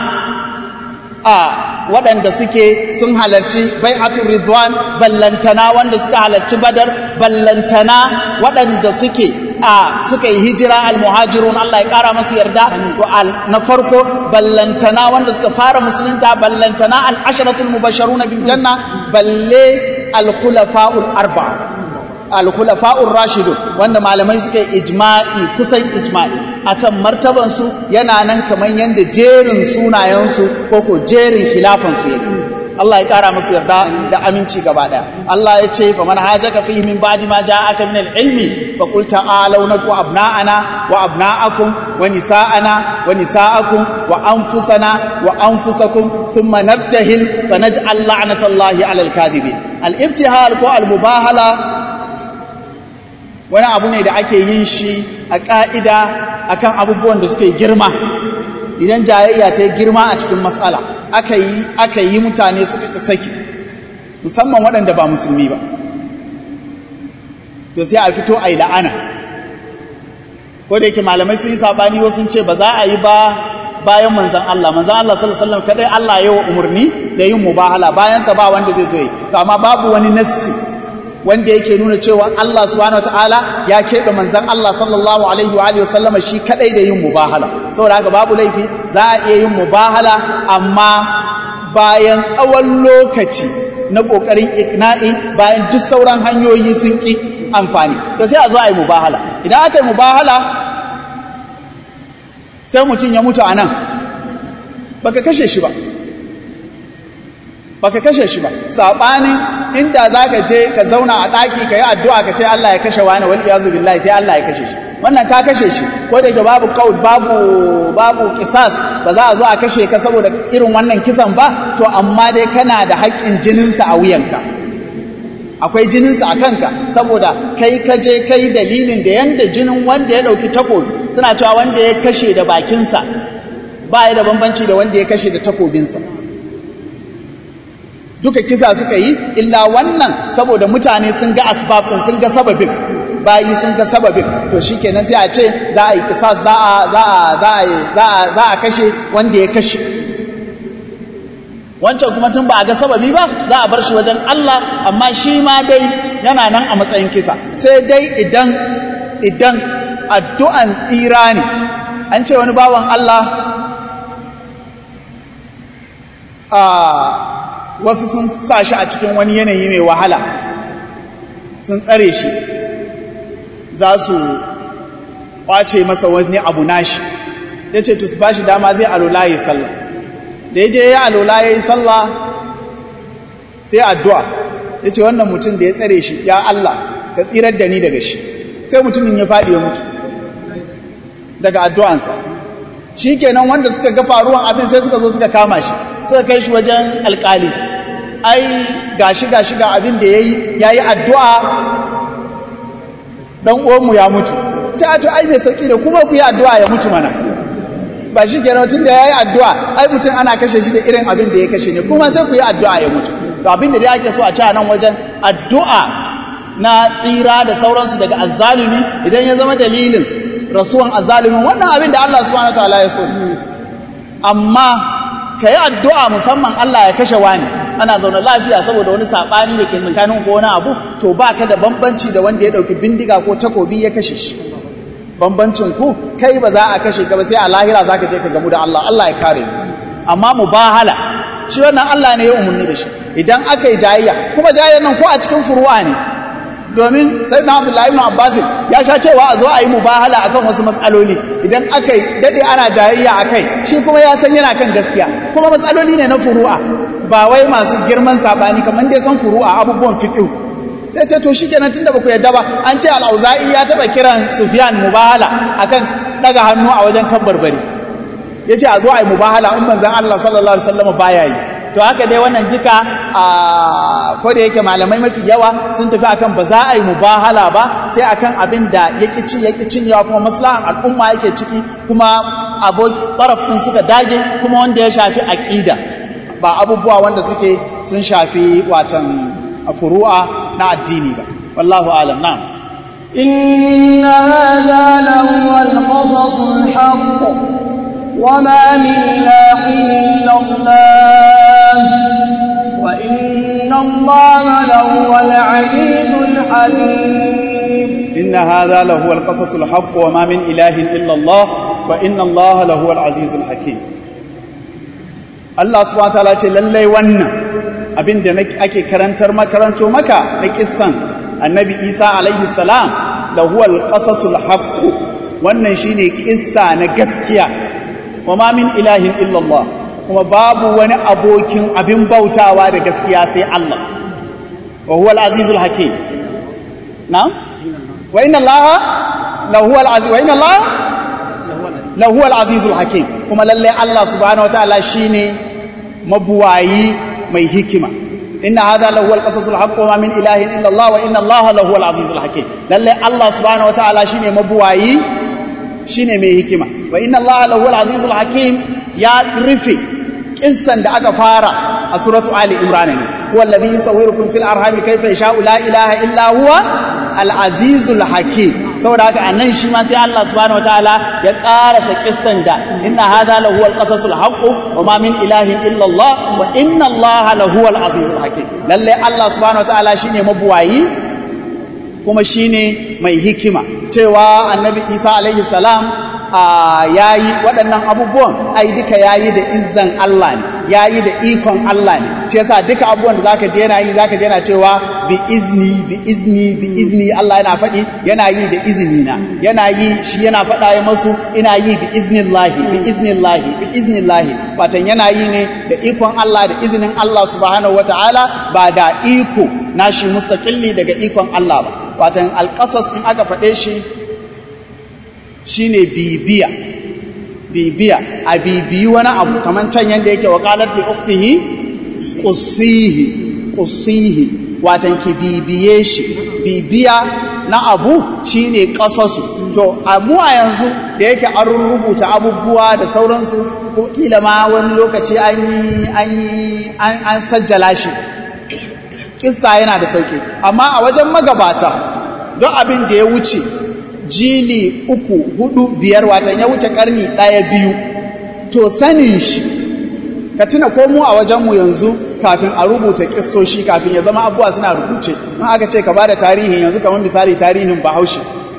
a waɗanda suke sun halarci bai'atul ridwan ballantana wanda suka halarci badar ballantana waɗanda suke a suka yi hijira al-muhajirun Allah ya kara masu yarda to na farko ballantana wanda suka fara musulunta ballantana al-asharatul mubashsharuna bil janna balle al-khulafa'ul arba'a al-khulafa'ur rashidun wanda malamai suka yi ijma'i kusan ijma'i akan martaban su yana nan kamar yanda jerin sunayen su ko ko jerin khilafan su yake Allah ya kara musu yarda da aminci gaba daya Allah ya ce faman hajaka fihi min ba'di ma ja'aka min al-ilmi fa qul ta'alu nafu abna'ana wa abna'akum wa nisa'ana wa nisa'akum wa anfusana wa anfusakum thumma nabtahil fa naj'al la'natallahi 'alal kadhibin al-ibtihal ko al-mubahala wani abu ne da ake yin shi a ƙa'ida akan abubuwan da suke girma idan jayayya ta yi girma a cikin matsala aka yi aka yi mutane suka saki musamman waɗanda ba musulmi ba to sai a fito a yi la'ana ko da yake malamai sun yi saɓani wasu ce ba za a yi ba bayan manzan Allah manzan Allah sallallahu alaihi wasallam kadai Allah yawa umarni da yin mubahala bayan sa ba wanda zai zo yi to amma babu wani nassi wanda yake nuna cewa Allah subhanahu wataala ya keɓe manzan Allah sallallahu alaihi wa alihi wasallama shi kadai da yin mubahala saboda haka babu laifi za a iya yin mubahala amma bayan tsawon lokaci na kokarin ikna'i bayan duk sauran hanyoyi sun ki amfani to sai a zo a yi mubahala idan aka yi mubahala sai mutum ya mutu a nan baka kashe shi ba baka kashe shi ba saɓanin inda za ka je ka zauna a ɗaki ka yi addu'a ka ce Allah ya kashe wani wani iyazu billahi sai Allah ya kashe shi wannan ka kashe shi ko da ke babu kawud babu babu kisas ba za a zo a kashe ka saboda irin wannan kisan ba to amma dai kana da haƙƙin jininsa a wuyanka akwai jininsa a kanka saboda kai ka je kai dalilin da yanda jinin wanda ya ɗauki takobi suna cewa wanda ya kashe da bakinsa ba ya da bambanci da wanda ya kashe da takobinsa duka kisa suka yi illa wannan saboda mutane sun ga asbab din sun ga sababin bayi sun ga sababin to shikenan sai a ce za a yi kisas za a za a za a za a za a kashe wanda ya kashe wancan kuma tun ba a ga sababi ba za a bar shi wajen Allah amma shi ma dai yana nan a matsayin kisa sai dai idan idan addu'an tsira ne an ce wani bawan Allah a wasu sun sa shi a cikin wani yanayi mai wahala sun tsare shi za su kwace masa wani abu nashi ya ce tu su ba shi dama zai alola ya yi sallah da ya je ya alola ya yi sallah sai addu'a ya ce wannan mutum da ya tsare shi ya Allah ka tsirar da ni daga shi sai mutumin ya faɗi ya mutu daga addu'ansa shi kenan wanda suka ga faruwan abin sai suka zo suka kama shi suka kai shi wajen alkali ai gashi gashi ga abin da yayi yayi addu'a dan uwanmu ya mutu ta to ai mai sauki da kuma ku yi addu'a ya mutu mana ba shi kenan tun da yayi addu'a ai mutum ana kashe shi da irin abin da ya kashe ne kuma sai ku yi addu'a ya mutu to abin da dai ake so a ci a nan wajen addu'a na tsira da sauransu daga azzalumi idan ya zama dalilin rasuwan azzalumin wannan abin da Allah subhanahu wataala ya so amma ka yi addu'a musamman Allah ya kashe wani ana zaune lafiya saboda wani saɓani da ke tsakanin ko wani abu to ba ka da bambanci da wanda ya ɗauki bindiga ko takobi ya kashe shi bambancin ku kai ba za a kashe ka ba sai a lahira za ka je ka gamu da Allah Allah ya kare mu amma mubahala shi wannan Allah ne ya umarni da shi idan aka yi jayayya kuma jayayyar nan ko a cikin furuwa ne domin sai na abdullahi ibn abbas ya sha cewa a zo a yi mubahala akan wasu matsaloli idan aka yi dade ana jayayya akai shi kuma ya san yana kan gaskiya kuma matsaloli ne na furu'a ba wai masu girman sabani kamar dai san furu'a abubuwan fiqh sai ce to shikenan tunda ba ku yadda ba an ce al-auza'i ya taba kiran sufyan mubahala akan daga hannu a wajen kabbarbari yace a zo a yi mubahala in manzon Allah sallallahu alaihi wasallam baya yi to haka dai wannan jika a ko da yake malamai mafi yawa sun tafi akan ba za a yi mubahala ba sai akan abin da yake ci yake cinyewa kuma maslahan al'umma yake ciki kuma aboki taraf din suka dage kuma wanda ya shafi aqida ba abubuwa wanda suke sun shafi watan furu'a na addini ba wallahu alam na'am إن هذا لهو القصص الحق وما من إله إلا الله وإن الله لهو العزيز الحكيم inna hadha lahu al-qasasul haqq wa ma min ilahin illa Allah wa inna Allah lahu al-azizul hakim Allah subhanahu wa ta'ala ce lallai wannan abin da ake karantar makaranto maka na kissan annabi Isa alaihi salam lahu al-qasasul haqq wannan shine kissa na gaskiya wa ma min ilahin illa Allah kuma babu wani abokin abin bautawa da gaskiya sai Allah wa huwa al-azizul hakim na'am wa inna allaha lahu al-aziz wa inna allaha lahu al-azizul hakim kuma lalle Allah subhanahu wataala shine mabuwayi mai hikima inna hadha lahu al-qasasul haqq wa ma min ilahin illa Allah wa inna allaha lahu al-azizul hakim lalle Allah subhanahu wataala shine mabuwayi shine mai hikima wa inna allaha lahu al-azizul hakim ya rufe kissan da aka fara a suratu ali imran ne huwa alladhi yusawwirukum fil arhami kayfa yasha'u la ilaha illa huwa al-azizul hakim saboda haka annan shi ma sai Allah subhanahu wataala ya karasa kissan da inna hadha lahu al-qasasul haqq wa ma min ilahin illa Allah wa inna Allah lahu al-azizul hakim lalle Allah subhanahu wataala shine mabuwayi kuma shine mai hikima cewa annabi Isa alaihi salam ya yi waɗannan abubuwan ai duka ya yi da izzan Allah ne ya yi da ikon Allah ne shi yasa duka abubuwan da zaka je yana yi zaka je yana cewa bi izni bi izni bi izni Allah yana faɗi yana yi da izini na yana yi shi yana faɗa ya masu ina yi bi iznillahi bi iznillahi bi iznillahi watan yana yi ne da ikon Allah da izinin Allah subhanahu wataala ba da iko nashi mustaqilli daga ikon Allah ba watan alƙasas in aka faɗe shi shine bibiya bibiya a bibiyi wani abu kamar can yadda yake wakalar li uftihi qussihi qussihi watan ki bibiye shi bibiya na abu shine qasasu to mu a yanzu da yake an rubuta abubuwa da sauransu ko kila ma wani lokaci an yi an yi an sajjala shi kissa yana da sauki amma a wajen magabata don abin da ya wuce jili uku hudu biyar watan ya wuce karni ɗaya biyu to sanin shi ka tuna ko mu a wajenmu yanzu kafin a rubuta kissoshi kafin ya zama abuwa suna rubuce in aka ce ka ba da tarihin yanzu kamar misali tarihin bahaushe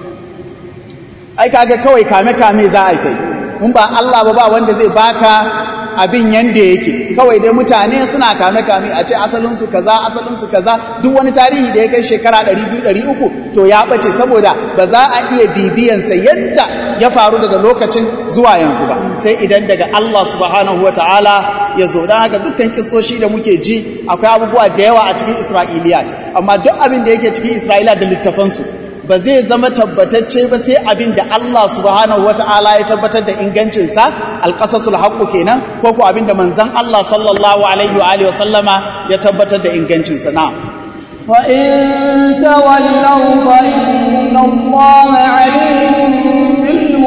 ai kaga kawai kame-kame za a yi ta yi in ba Allah ba ba wanda zai baka abin yanda yake kawai dai mutane suna kame-kame a ce asalinsu kaza asalinsu kaza duk wani tarihi da ya kai shekara 200-300 to ya ɓace saboda ba za a iya bibiyansa yadda ya faru daga lokacin zuwa yanzu ba sai idan daga Allah subhanahu wa ta'ala ya zo don haka dukkan kisoshi da muke ji akwai abubuwa da yawa a cikin isra'iliyat amma duk abin da yake cikin isra'ila da littafansu ba zai zama tabbatacce ba sai abin da Allah subhanahu ta'ala ya tabbatar da ingancinsa alƙasasul haqqu kenan ko ko abin da manzon Allah sallallahu alaihi wa alihi wasallama ya tabbatar da ingancinsa na fa in tawallaw fa inna Allah alimun bil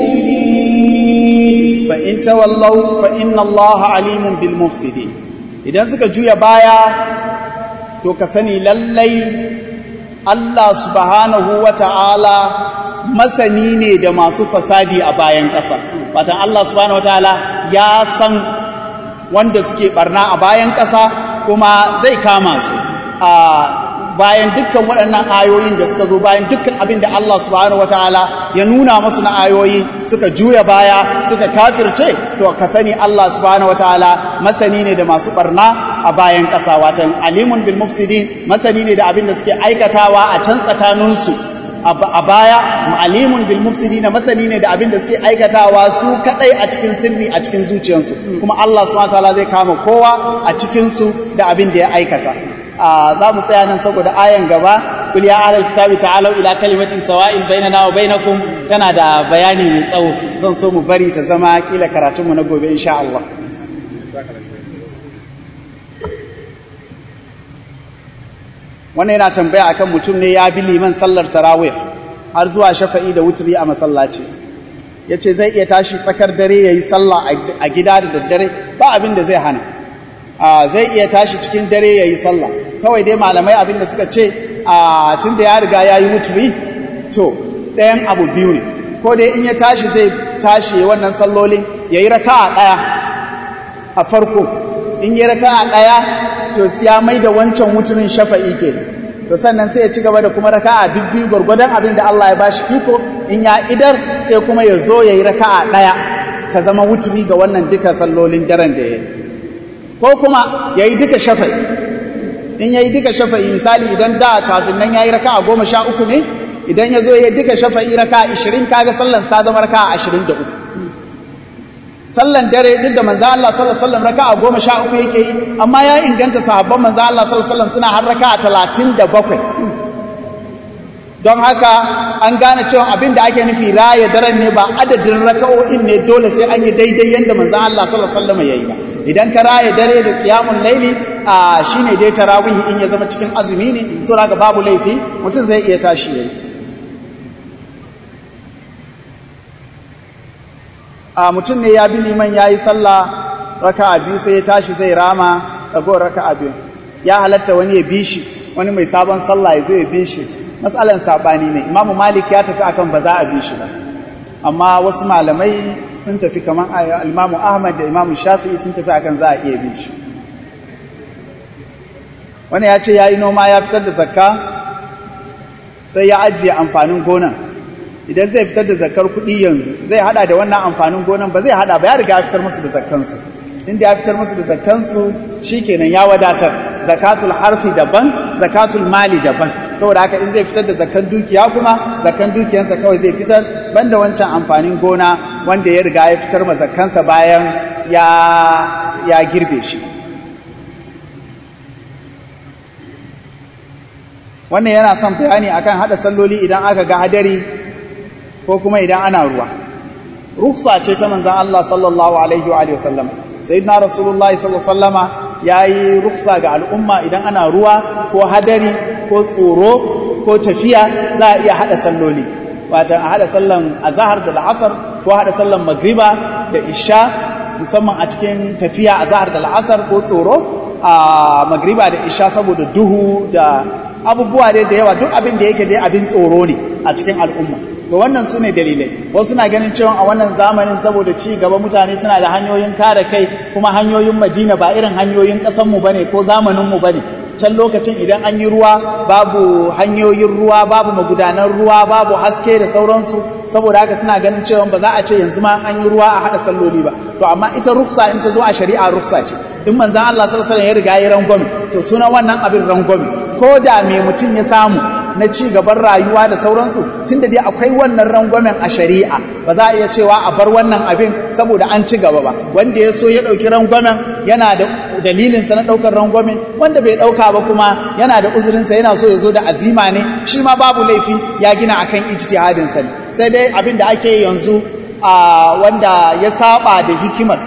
mufsidin fa in tawallaw fa inna Allah alimun bil mufsidin idan suka juya baya to ka sani lallai Allah subhanahu wa ta'ala masani ne da masu fasadi a bayan ƙasa. Watan Allah subhanahu wa ta'ala ya san wanda suke barna a bayan ƙasa kuma zai kama su. A bayan dukkan waɗannan ayoyin da suka zo bayan dukkan abin da Allah subhanahu wa ta'ala ya nuna masu na ayoyi suka juya baya suka kafirce to ka sani Allah subhanahu wa ta'ala masani ne da masu barna a bayan ƙasa watan alimun bil mufsidin masani ne da abin da suke aikatawa a can tsakaninsu a baya alimun bil mufsidin masani ne da abin da suke aikatawa su kadai a cikin sirri a cikin zuciyarsu kuma Allah subhanahu wataala zai kama kowa a cikin su da abin da ya aikata za mu tsaya nan saboda ayan gaba kul ya ahlal kitabi ta'alu ila kalimatin sawa'in bainana wa bainakum tana da bayani mai tsawo zan so mu bari ta zama kila karatunmu na gobe insha Allah wannan yana tambaya akan mutum ne ya bi liman sallar tarawih har zuwa shafa'i da wutri a masallaci yace zai iya tashi tsakar dare yayi sallah a gida da daddare ba abin da zai hana zai iya tashi cikin dare yayi sallah kawai dai malamai abin da suka ce a tunda ya riga yayi wutri to ɗayan abu biyu ne ko dai in ya tashi zai tashi wannan sallolin yayi raka'a ɗaya a farko in yi raka'a ɗaya to ya mai da wancan wuturin shafa'i ke to sannan sai ya ci gaba da kuma raka'a bibbi gwargwadon abin da Allah ya bashi iko in ya idar sai kuma ya zo ya yi raka'a ɗaya ta zama wuturi ga wannan duka sallolin daren da ya yi ko kuma ya yi duka shafa'i in ya yi duka shafa'i misali idan da kafin nan ya yi raka'a goma sha uku ne idan ya zo ya duka shafa'i raka'a ashirin kaga sallan ta zama raka'a ashirin da uku sallan dare duk da manzo Allah sallallahu alaihi wasallam raka'a goma sha uku yake yi amma ya inganta sahabban manzo Allah sallallahu alaihi wasallam suna har raka'a talatin da bakwai don haka an gane cewa abin da ake nufi raya daren ne ba adadin raka'o'in ne dole sai an yi daidai yadda manzo Allah sallallahu alaihi wasallam yayi ba idan ka raya dare da qiyamul laili a shine dai tarawih in ya zama cikin azumi ne so haka babu laifi mutum zai iya tashi yayi a mutum ne ya bi liman ya yi sallah raka'a biyu sai ya tashi zai rama ragowar raka'a biyu ya halatta wani ya bi shi wani mai sabon sallah ya zo ya bi shi matsalan saɓani ne imamu malik ya tafi akan ba za a bi shi ba amma wasu malamai sun tafi kamar imamu ahmad da imamu shafi'i sun tafi akan za a iya bi shi wani ya ce ya yi noma ya fitar da zakka sai ya ajiye amfanin gonan idan zai fitar da zakar kuɗi yanzu zai hada da wannan amfanin gonan ba zai hada ba ya riga ya fitar musu da zakkansu inda ya fitar musu da zakkansu shikenan ya wadatar zakatul harfi daban zakatul mali daban saboda haka in zai fitar da zakkan dukiya kuma zakkan dukiyansa kawai zai fitar banda wancan amfanin gona wanda ya riga ya fitar ma zakkansa bayan ya ya girbe shi wannan yana son bayani akan hada salloli idan aka ga hadari ko kuma idan ana ruwa rufsa ce ta manzan Allah sallallahu alaihi wa sallam sayyidina rasulullah sallallahu alaihi wasallama yayi rufsa ga al'umma idan ana ruwa ko hadari ko tsoro ko tafiya za a iya hada salloli wata a hada sallan azhar da al'asr ko hada sallan magriba da isha musamman a cikin tafiya azhar da al'asr ko tsoro a magriba da isha saboda duhu da abubuwa dai da yawa duk abin da yake dai abin tsoro ne a cikin al'umma ga wannan su ne dalilai wasu na ganin cewa a wannan zamanin saboda ci gaba mutane suna da hanyoyin kare kai kuma hanyoyin madina ba irin hanyoyin ƙasanmu ba ne ko zamaninmu ba ne can lokacin idan an yi ruwa babu hanyoyin ruwa babu magudanan ruwa babu haske da sauransu saboda haka suna ganin cewa ba za a ce yanzu ma an yi ruwa a haɗa salloli ba to amma ita ruksa in ta zo a shari'a ruksa ce in manzan Allah sallallahu alaihi wasallam ya riga ya rangwame to sunan wannan abin rangwame ko da me mutum ya samu na ci gaban rayuwa da sauransu tunda dai akwai wannan rangwamen a shari'a ba za a iya cewa a bar wannan abin saboda an ci gaba ba wanda ya so ya ɗauki rangwamen yana da dalilinsa na ɗaukar rangwamen wanda bai ɗauka ba kuma yana da uzurinsa yana so ya zo da azima ne shi ma babu laifi ya gina akan ijtihadinsa ne sai dai abin da ake yanzu a wanda ya saba da hikimar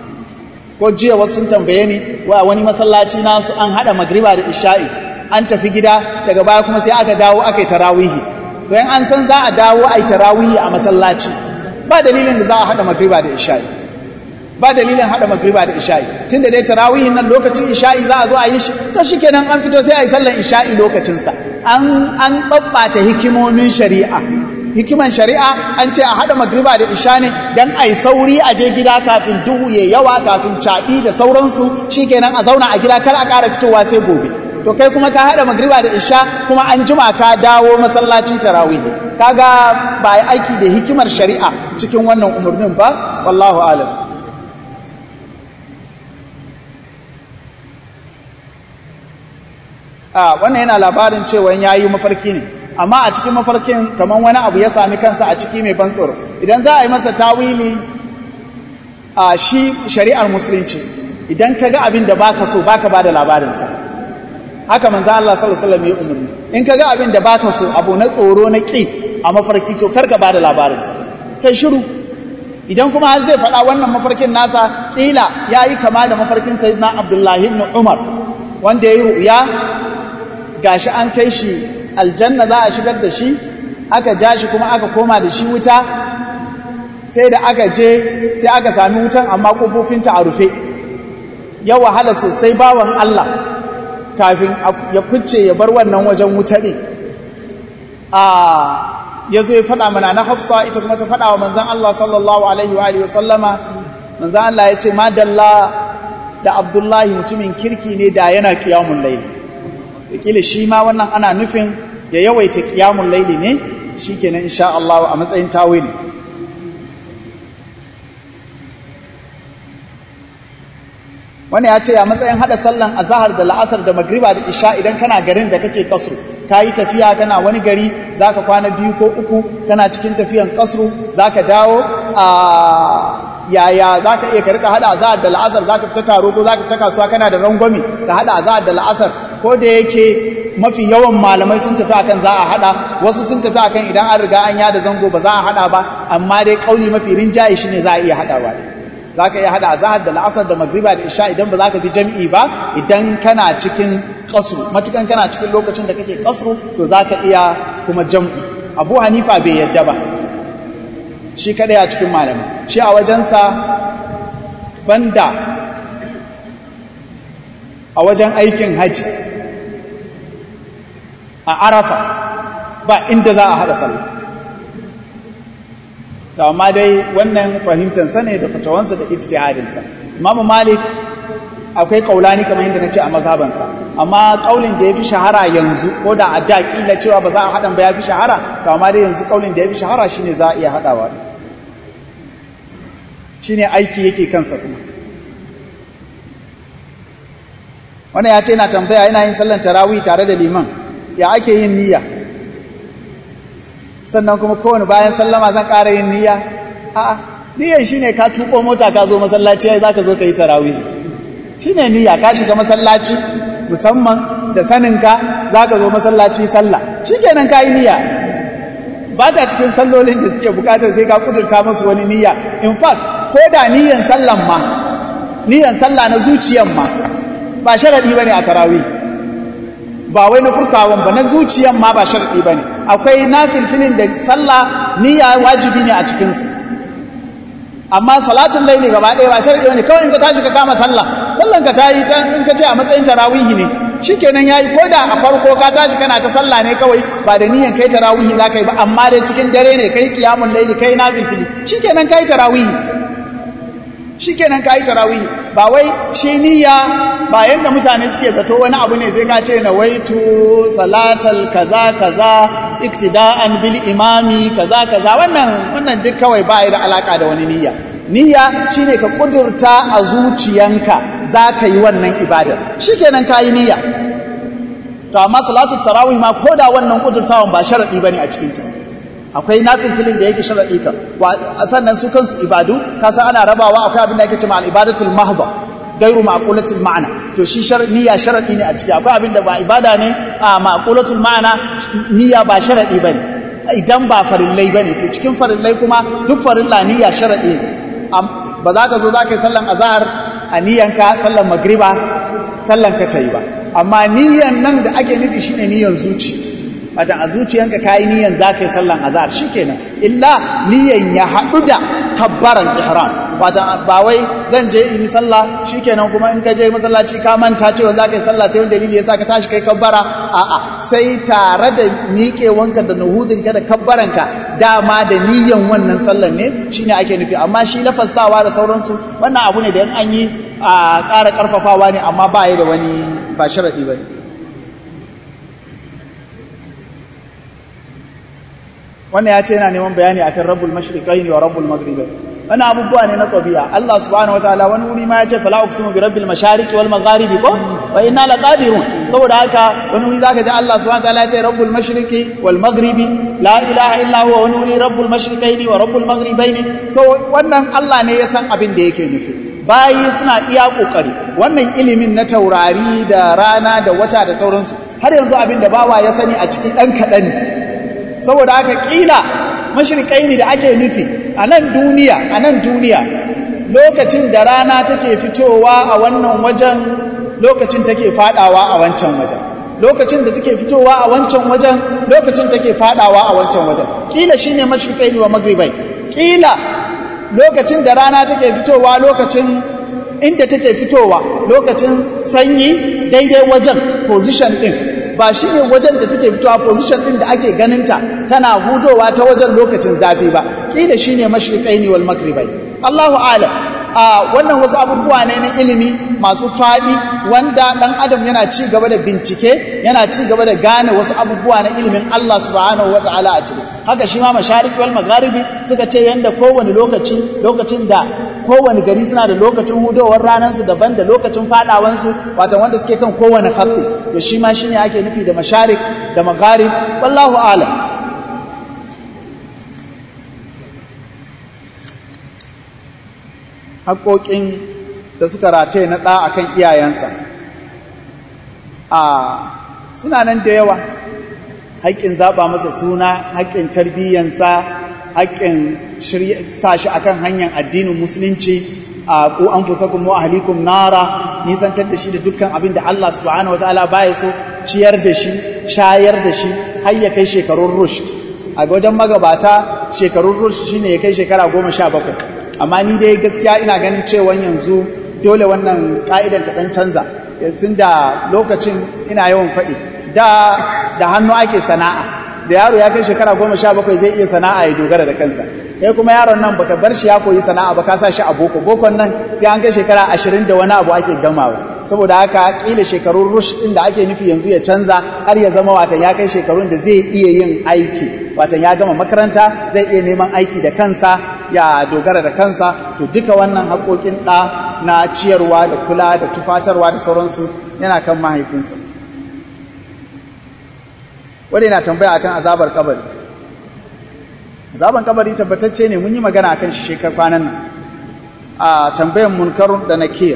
ko jiya wasu sun tambaye ni wa wani masallaci nasu an haɗa magriba da isha'i an tafi gida daga baya kuma sai aka dawo aka yi tarawihi don an san za a dawo a yi tarawihi a masallaci ba dalilin da za a haɗa magriba da isha'i ba dalilin haɗa magriba da isha'i tun da dai tarawihin nan lokacin isha'i za a zo a yi shi to shi kenan an fito sai a yi sallan isha'i lokacinsa an an ɓaɓɓata hikimomin shari'a hikiman shari'a an ce a haɗa magriba da isha ne don a yi sauri a je gida kafin duhu ya yawa kafin caɓi da sauransu shi kenan a zauna a gida kar a ƙara fitowa sai gobe to kai kuma ka haɗa magriba da isha kuma an jima ka dawo masallaci tarawih kaga ba yi aiki da hikimar shari'a cikin wannan umarnin ba wallahu alam a wannan yana labarin cewa yayi mafarki ne amma a cikin mafarkin kamar wani abu ya sami kansa a ciki mai ban tsoro idan za a yi masa tawili a shi shari'ar musulunci idan ka ga abin da baka so baka ba da labarinsa haka manzo Allah sallallahu alaihi wasallam ya umarni in kaga abin da baka so abu na tsoro na ki a mafarki to karka bada labarin sa kai shiru idan kuma har zai faɗa wannan mafarkin nasa kila yayi kama da mafarkin sayyidina Abdullah ibn Umar wanda yayi ru'ya gashi an kai shi aljanna za a shigar da shi aka ja shi kuma aka koma da shi wuta sai da aka je sai aka sami wutan amma kofofinta a rufe ya wahala sosai bawan Allah kafin ya kucce ya bar wannan wajen wuta ɗin a ya zo ya faɗa mana na hafsa ita kuma ta faɗa wa manzan Allah sallallahu alaihi wa alihi wasallama manzan Allah ya ce madalla da abdullahi mutumin kirki ne da yana kiyamun laili kila shi ma wannan ana nufin ya yawaita qiyamul laili ne shikenan insha Allah a matsayin tawili wani ya ce a matsayin hada sallan azahar da la'asar da magriba da isha idan kana garin da kake kasru ka yi tafiya kana wani gari zaka kwana biyu ko uku kana cikin tafiyan kasru zaka dawo a yaya zaka iya ka rika hada azahar da la'asar zaka fita taro ko zaka fita kasuwa kana da rangwami ka hada azahar da la'asar ko da yake mafi yawan malamai sun tafi akan za a hada wasu sun tafi akan idan an riga an yada zango ba za a hada ba amma dai kauli mafi rinjaye shine za a iya hadawa za ka iya hada azahar da la'asar da magriba da isha idan ba za ka bi jam'i ba idan kana cikin kasru matukan kana cikin lokacin da kake kasru to za ka iya kuma jam'i abu hanifa bai yadda ba shi kadai a cikin malamai shi a wajensa banda a wajen aikin haji a arafa ba inda za a hada sallah to amma dai wannan fahimtansa ne da fatawansa da ijtihadinsa imamu malik akwai kaulani kamar yadda nace a mazhabansa amma kaulin da yafi shahara yanzu ko da a da kila cewa ba za a hadan ba yafi shahara to amma dai yanzu kaulin da yafi shahara shine za a iya hadawa shine aiki yake kansa kuma wannan ya ce yana tambaya yana yin sallan tarawih tare da liman ya ake yin niyya sannan kuma kowane bayan sallama zan ƙara yin niyya a'a niyyar shine ka tuko mota ka zo masallaci ai zaka zo ka yi tarawih shine niyya ka shiga masallaci musamman da saninka zaka zo masallaci sallah shikenan ka yi niyya ba ta cikin sallolin da suke bukatar sai ka kudurta musu wani niyya in fact ko da niyyan sallan ma niyyan sallah na zuciyan ma ba sharadi bane a tarawih ba wai na furtawan ba na zuciyan ma ba sharadi bane akwai nafilfilin da sallah niyya wajibi ne a cikin su amma salatun laili gaba ɗaya ba sharadi bane kawai in ka tashi ka kama sallah sallan ka tayi in ka ce a matsayin tarawihi ne shikenan yayi ko da a farko ka tashi kana ta sallah ne kawai ba da niyan kai tarawihi za ka yi ba amma dai cikin dare ne kai qiyamul laili kai nafilfili shikenan kai tarawihi shikenan kai tarawihi ba wai shi niyya ba yanda mutane suke zato wani abu ne sai ka ce na waitu salatal kaza kaza iktida'an bil imami kaza kaza wannan wannan duk kawai ba da alaka da wani niyya niyya shine ka kudurta a zuciyanka zaka yi wannan ibadar shikenan kai niyya to amma salatul tarawih ma koda wannan kudurtawan ba sharadi bane a cikin ta akwai nafilfilin da yake sharadi ka sannan su kansu ibadu kasan ana rabawa akwai abin da yake cewa al-ibadatul mahdha gairu ma'qulatul ma'ana to shi niyya sharadi ne a ciki akwai abin da ba ibada ne a ma'qulatul ma'ana niyya ba sharadi bane idan ba farillai bane to cikin farillai kuma duk farilla niyya sharadi ne ba za ka zo za ka yi sallan azhar a niyyanka sallan magriba sallan ka ta yi ba amma niyyan nan da ake nufi shine niyyan zuci wata a zuciyanka kayi niyyan za ka yi sallan azhar shikenan illa niyyan ya haɗu da kabbaran ihram wata ba wai zan je in yi sallah shikenan kuma in ka je masallaci ka manta cewa za ka yi sallah sai wani dalili ya sa ka tashi kai kabbara a'a sai tare da miƙewanka da nuhudinka da kabbaranka dama da niyyan wannan sallan ne shine ake nufi amma shi lafastawa da sauransu wannan abu ne da yan an yi a ƙara ƙarfafawa ne amma ba ya da wani ba sharaɗi ba ne wannan ya ce yana neman bayani akan rabbul mashriqain wa rabbul maghribain wannan abubuwa ne na tabi'a Allah subhanahu wataala wani wuri ma ya ce fala uqsimu bi rabbil mashariqi wal magharibi ko wa inna laqadirun saboda haka wani wuri zaka ji Allah subhanahu wataala ya ce rabbul mashriqi wal maghribi la ilaha illa huwa wani wuri rabbul mashriqaini wa rabbul maghribaini so wannan Allah ne ya san abin da yake nufi bayi suna iya kokari wannan ilimin na taurari da rana da wata da sauransu har yanzu abin da bawa ya sani a ciki dan kadan ne saboda haka kila mashirkai da ake nufi a nan duniya a nan duniya lokacin da rana take fitowa a wannan wajen lokacin take fadawa a wancan wajen lokacin da take fitowa a wancan wajen lokacin take fadawa a wancan wajen kila shine mashirkai wa magribai kila lokacin da rana take fitowa lokacin inda take fitowa lokacin sanyi daidai wajen position din ba shi ne wajen da take fitowa position ɗin da ake ganinta tana hudowa ta wajen lokacin zafi ba ƙila shi ne mashriƙai ne wal magribai Allahu alam a wannan wasu abubuwa ne na ilimi masu faɗi wanda ɗan adam yana ci gaba da bincike yana ci gaba da gane wasu abubuwa na ilimin Allah subhanahu wa ta'ala a ciki haka shi ma mashariki wal magharibi suka ce yanda kowane lokaci lokacin da kowane gari suna da lokacin hudowar ranar su daban da lokacin fadawan su wato wanda suke kan kowane khatti to shi ma shine ake nufi da masharik da magharib wallahu a'lam haƙoƙin da suka rataye na ɗa a kan iyayensa a suna nan da yawa haƙƙin zaɓa masa suna haƙƙin tarbiyyansa haƙƙin sa shi akan hanyar addinin musulunci a ku an fusa kuma ahalikum nara nisantar da shi da dukkan abin da Allah subhanahu wataala baya so ciyar da shi shayar da shi har ya kai shekarun rushd a wajen magabata shekarun rushd shine ya kai shekara goma sha bakwai amma ni dai gaskiya ina ganin cewa yanzu dole wannan ka'idan ta dan canza tun da lokacin ina yawan faɗi da da hannu ake sana'a da yaro ya kai shekara goma sha bakwai zai iya sana'a ya dogara da kansa kai kuma yaron nan baka bar shi ya koyi sana'a ba ka sa shi a boko bokon nan sai an kai shekara ashirin da wani abu ake gamawa saboda haka kila shekarun rush din da ake nufi yanzu ya canza har ya zama watan ya kai shekarun da zai iya yin aiki watan ya gama makaranta zai iya neman aiki da kansa ya dogara da kansa to duka wannan haƙoƙin ɗa na ciyarwa da kula da tufatarwa da sauransu yana kan mahaifinsa wanda yana tambaya akan azabar kabari azaban kabari tabbatacce ne mun yi magana akan shi shekar kwanan nan a tambayan munkarun da nakir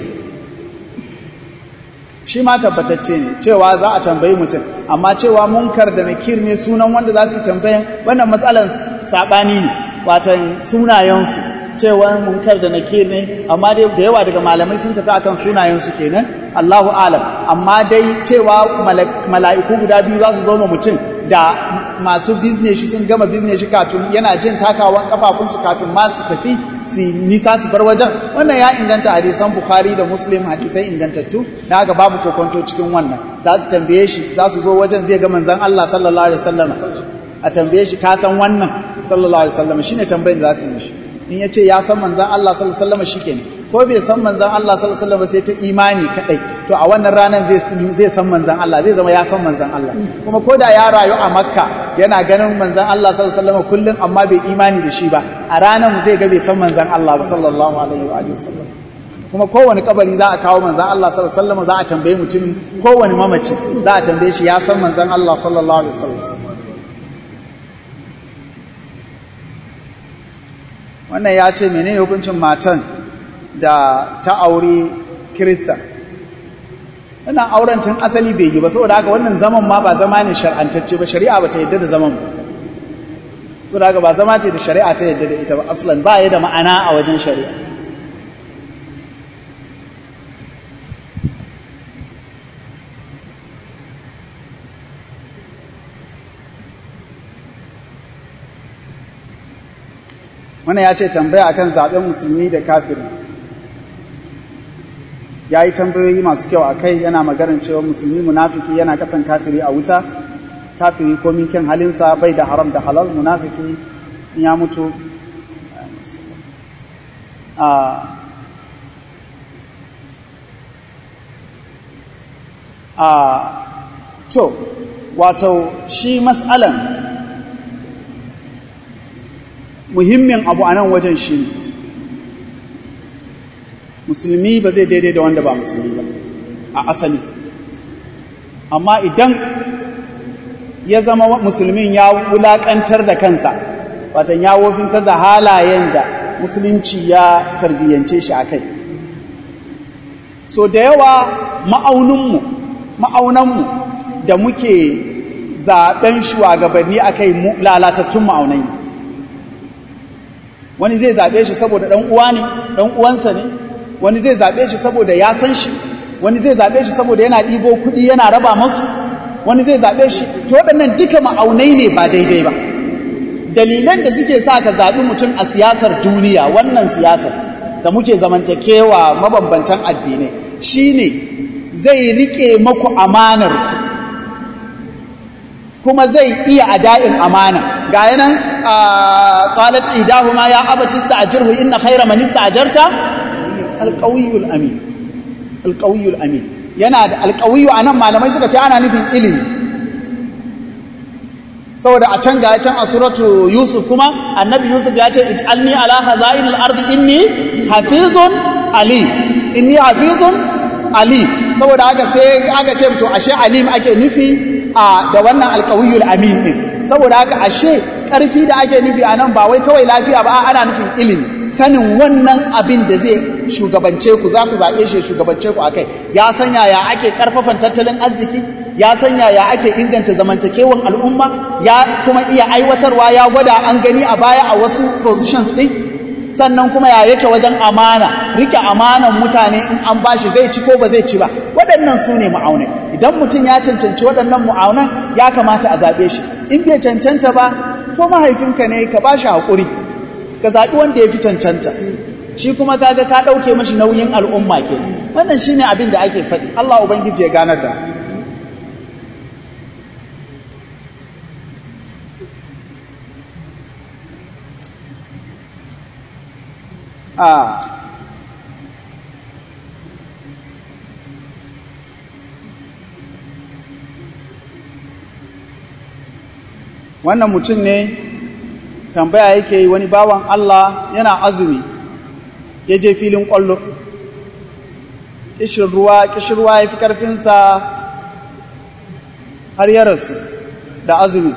shi ma tabbatacce ne cewa za a tambayi mutum amma cewa munkar da nakir ne sunan wanda za su yi tambayan wannan matsalan saɓani ne watan sunayensu cewa munkar da nakir ne amma dai da yawa daga malamai sun tafi akan sunayensu kenan Allahu alam amma dai cewa mala'iku guda biyu za su zo ma mutum da masu bizneshi sun gama bizneshi kafin yana jin takawan kafafunsu kafin ma su tafi su nisa su bar wajen wannan ya inganta hadisan bukhari da muslim hadisai ingantattu da haka babu kokonto cikin wannan za su tambaye shi za su zo wajen zai ga manzon Allah sallallahu alaihi wasallam a tambaye shi ka san wannan sallallahu alaihi wasallam shine tambayar da za su yi mishi in ya ce ya san manzon Allah sallallahu alaihi wasallam shikenan ko bai san manzon Allah sallallahu alaihi wasallam sai ta imani kadai to a wannan ranar zai zai san manzon Allah zai zama ya san manzon Allah kuma ko da ya rayu a Makka yana ganin manzon Allah sallallahu alaihi wasallam kullum amma bai imani da shi ba a ranar zai ga bai san manzon Allah ba sallallahu alaihi wa alihi wasallam kuma kowane kabari za a kawo manzon Allah sallallahu alaihi wasallam za a tambaye mutum kowane mamaci za a tambaye shi ya san manzon Allah sallallahu alaihi wasallam wannan ya ce menene hukuncin matan da ta aure kirista wannan auren tun asali bai yi ba saboda haka wannan zaman ma ba zama ne shar'antacce ba shari'a ba ta yadda da zaman ba saboda haka ba zama ce da shari'a ta yadda da ita ba aslan ba ya da ma'ana a wajen shari'a wannan ya ce tambaya akan zaben musulmi da kafiri ya yi tambayoyi masu kyau a kai yana maganin cewa musulmi munafiki yana kasan kafiri a wuta kafiri komin kyan halinsa bai da haram da halal munafiki in ya mutu a a to wato shi matsalan muhimmin abu a nan wajen shi ne musulmi ba zai daidai da wanda ba musulmi ba a asali amma idan ya zama musulmin ya wulaƙantar da kansa watan ya wofintar da halayen da musulunci ya tarbiyyance shi a kai so da yawa ma'auninmu ma'aunanmu da muke zaɓen shugabanni a kai lalatattun ma'aunai wani zai zaɓe shi saboda ɗan uwa ne ɗan uwansa ne wani zai zaɓe shi saboda ya san shi wani zai zaɓe shi saboda yana ɗibo kuɗi yana raba masu wani zai zaɓe shi to waɗannan duka ma'aunai ne ba daidai ba dalilan da suke sa ka zaɓi mutum a siyasar duniya wannan siyasar da muke zamantakewa mabambantan addinai shine zai riƙe maku amanar kuma zai iya ada'in amana ga yanan qalat idahuma ya abati ista'jirhu inna khayra man ista'jarta alqawiyul amin alqawiyul amin yana da alqawiyu anan malamai suka ce ana nufin ilimi saboda a can ga can a suratu yusuf kuma annabi yusuf ya ce ij'alni ala hazainil ardi inni hafizun alim inni hafizun alim saboda haka sai aka ce to ashe alim ake nufi a da wannan alqawiyul amin din saboda haka ashe karfi da ake nufi anan ba wai kawai lafiya ba ana nufin ilimi sanin wannan abin da zai shugabance ku za ku zaɓe shi shugabance ku akai ya sanya ya ake karfafan tattalin arziki ya sanya ya ake inganta zamantakewan al'umma ya kuma iya aiwatarwa ya gwada an gani a baya a wasu positions ɗin sannan kuma ya yake wajen amana rike amanan mutane in an bashi zai ci ko ba zai ci ba waɗannan su ne ma'aunai idan mutum ya cancanci waɗannan ma'aunan ya kamata a zaɓe shi in bai cancanta ba to mahaifinka ne ka ba shi haƙuri ka zaɓi wanda ya fi cancanta shi kuma kaga ka ɗauke mashi nauyin al'umma ke wannan shi ne abin da ake faɗi Allah Ubangiji ya ganar da a wannan mutum ne tambaya yake yi wani bawan Allah yana azumi ya je filin ƙwallo ƙishin ruwa ƙishin ruwa ya fi ƙarfinsa har ya rasu da azumi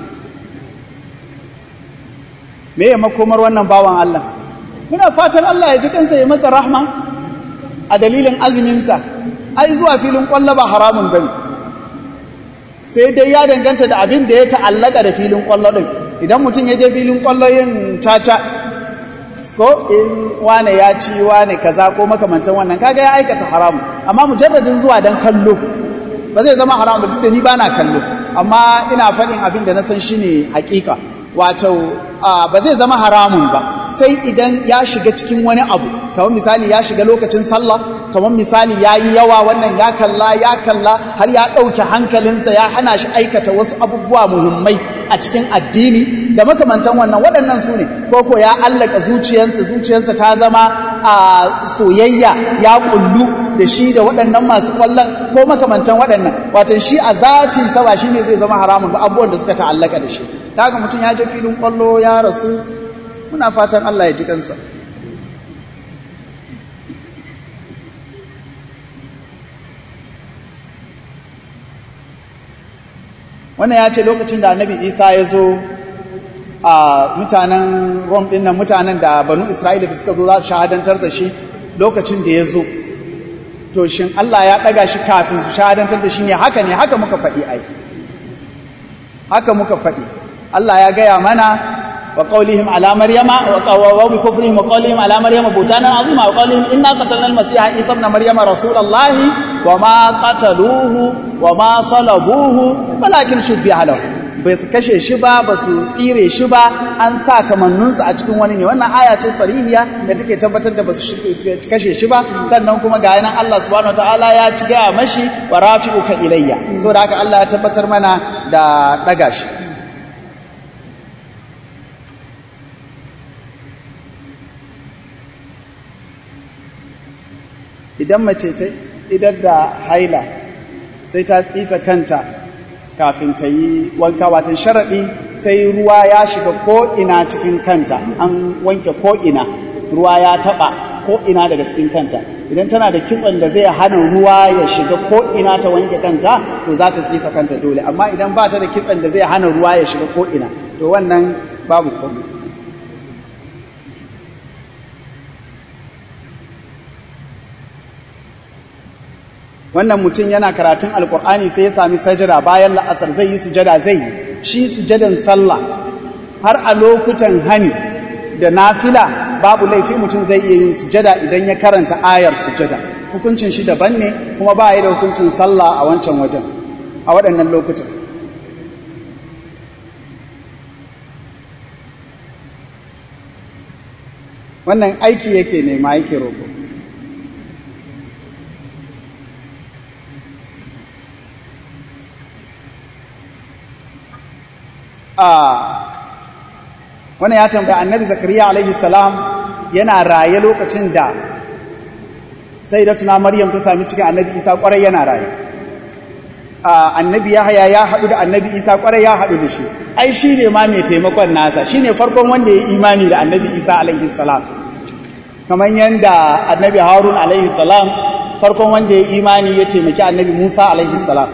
me ya makomar wannan bawan Allah muna fatan Allah ya ji kansa ya masa rahma a dalilin azuminsa ai zuwa filin ƙwallo ba haramun bane sai dai ya danganta da abin da ya ta'allaka da filin ƙwallo ɗin idan mutum ya je filin ƙwallo yin caca ko in wane ya ci wane kaza ko makamantan wannan kaga ya aikata haramu amma mujarradin zuwa dan kallo ba zai zama haramu duk da ni bana kallo amma ina faɗin abin da na san shine hakika wato ba zai zama haramun ba sai idan ya shiga cikin wani abu kamar misali ya shiga lokacin sallah kamar misali ya yi yawa wannan ya kalla ya kalla har ya ɗauke hankalinsa ya hana shi aikata wasu abubuwa muhimmai a cikin addini da makamantan wannan waɗannan su ne ko ya allaka zuciyarsa zuciyarsa ta zama a soyayya ya kullu da shi da waɗannan masu ƙwallon ko makamantan waɗannan watan shi a zatin sa ba shi ne zai zama haramun ba abubuwan da suka ta'allaka da shi daga mutum ya je filin ƙwallo ya rasu muna fatan Allah ya ji kansa wannan ya ce lokacin da annabi isa ya zo a mutanen rom ɗin nan mutanen da banu isra'ila da suka zo za su shahadantar da shi lokacin da ya zo to shin Allah ya ɗaga shi kafin su shahadantar da shi ne haka ne haka muka faɗi ai haka muka faɗi Allah ya gaya mana wa qawlihim ala maryama wa bi kufrihim wa qawlihim ala maryama butanan azima wa qawlihim inna qatalna al-masiha isa ibn maryama rasulallahi wa ma qataluhu wa ma salabuhu walakin shubbiha lahu bai su kashe shi ba ba su tsire shi ba an sa kamannunsa a cikin wani ne wannan aya ce sarihiya da take tabbatar da ba su kashe shi ba sannan kuma ga yanan Allah subhanahu wataala ya ci gaya mashi wa rafi'uka ilayya saboda haka Allah ya tabbatar mana da daga shi idan mace ta idar da haila sai ta tsifa kanta kafin ta yi wanka watan sharaɗi sai ruwa ya shiga ko'ina cikin kanta an wanke ko'ina ruwa ya taɓa ko'ina daga cikin kanta idan tana da kitson da zai hana ruwa ya shiga ko'ina ta wanke kanta to za ta tsifa kanta dole amma idan ba ta da kitson da zai hana ruwa ya shiga ko'ina to wannan babu komai wannan mutum yana karatun alkur'ani sai ya sami sajada bayan la'asar zai yi sujada zai yi shi sujadan sallah har a lokutan hani da nafila babu laifi mutum zai iya yin sujada idan ya karanta ayar sujada hukuncin shi daban ne kuma ba ya da hukuncin sallah a wancan wajen a waɗannan lokutan wannan aiki yake nema yake roƙo wannan ya tambaya annabi zakariya alaihi salam yana raye lokacin da sai da tuna maryam ta sami cikin annabi isa kwarai yana rayu annabi yahaya ya haɗu da annabi isa kwarai ya haɗu da shi ai shi ne ma mai taimakon nasa shi ne farkon wanda ya imani da annabi isa alaihi salam kamar yadda annabi harun alaihi salam farkon wanda ya imani ya taimaki annabi musa alaihi salam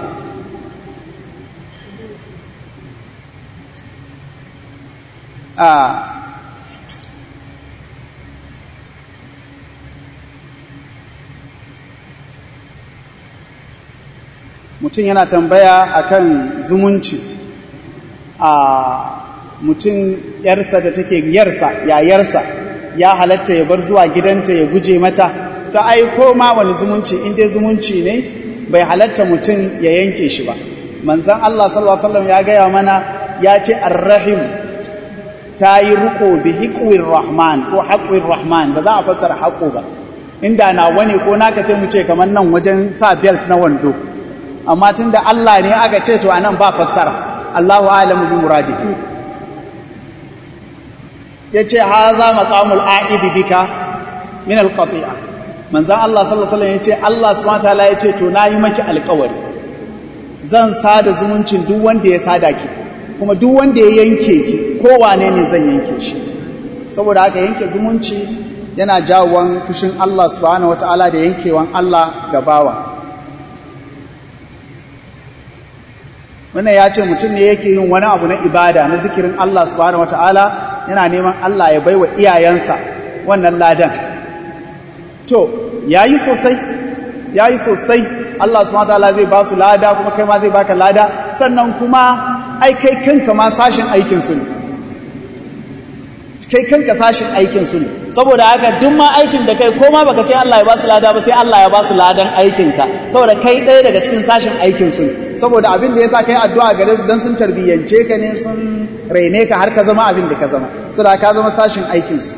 mutum yana tambaya akan zumunci a mutum yarsa da take yarsa yayarsa ya halatta ya bar zuwa gidanta ya guje mata to ai ko ma wani zumunci in dai zumunci ne bai halatta mutum ya yanke shi ba manzon Allah sallallahu alaihi wasallam ya gaya mana ya ce arrahim ta yi riko bi hiqwir rahman ko haqwir rahman ba za a fassara haƙo ba inda na wani ko naka sai mu ce kamar nan wajen sa belt na wando amma tunda Allah ne aka ce to anan ba fassara Allahu a'lamu bi muradi yace haza maqamul a'id bika min alqati'a manzon Allah sallallahu alaihi wasallam yace Allah subhanahu wataala yace to nayi maki alƙawari zan sada zumuncin duk wanda ya sada ki kuma duk wanda ya yanke ki kowane ne zan yanke shi saboda haka yanke zumunci yana jawon fushin Allah subhanahu wataala da yankewan Allah ga bawa wannan ya ce mutum ne yake yin wani abu na ibada na zikirin Allah subhanahu wataala yana neman Allah ya baiwa iyayensa wannan ladan to yayi sosai yayi sosai Allah subhanahu wataala zai ba su lada kuma kai ma zai baka lada sannan kuma ai kai kanka ma sashin aikin su ne kai kanka sashin aikin su ne saboda haka duk ma aikin da kai ko ma baka ce Allah ya ba su lada ba sai Allah ya ba su ladan aikin ka saboda kai ɗaya daga cikin sashin aikin su ne saboda abin da yasa kai addu'a gare su dan sun tarbiyyance ka ne sun raine ka har ka zama abin da ka zama saboda ka zama sashin aikin su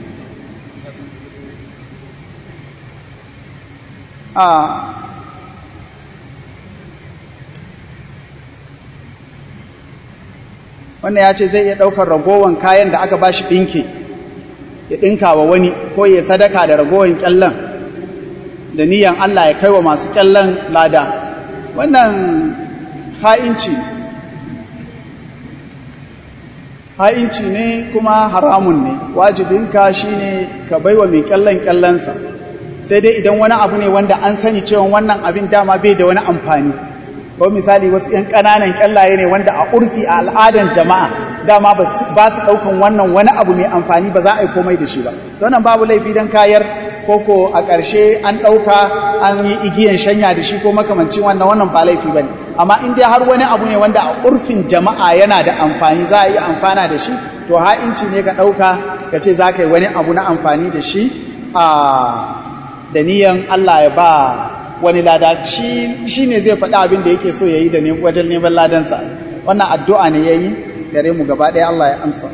a wannan ya ce zai iya ɗaukar ragowar kayan da aka ba shi ɗinke ya ɗinka wa wani ko ya sadaka da ragowar ƙyallon da niyan Allah ya kai wa masu ƙyallon lada wannan ha'inci ha'inci ne kuma haramun ne wajibinka shi ne ka bai wa mai ƙyallon ƙyallonsa sai dai idan wani abu ne wanda an sani cewa wannan abin dama bai da wani amfani ko misali wasu ‘yan ƙananan ƙyallaye ne wanda a urfi a al'adan jama'a dama ba su ɗaukan wannan wani abu mai amfani ba za a yi komai da shi ba wannan babu laifi don kayar koko a ƙarshe an ɗauka an yi igiyan shanya da shi ko makamancin wannan wannan ba laifi ba ne amma in dai har wani abu ne wanda a urfin jama'a yana da amfani za a yi amfana da shi to ha'inci ne ka ɗauka ka ce za ka yi wani abu na amfani da shi a da niyan Allah ya ba wani lada shi ne zai faɗi abin da yake so ya yi da wajen neman ladansa wannan addu'a ne ya yi gare mu gaba ɗaya Allah ya amsa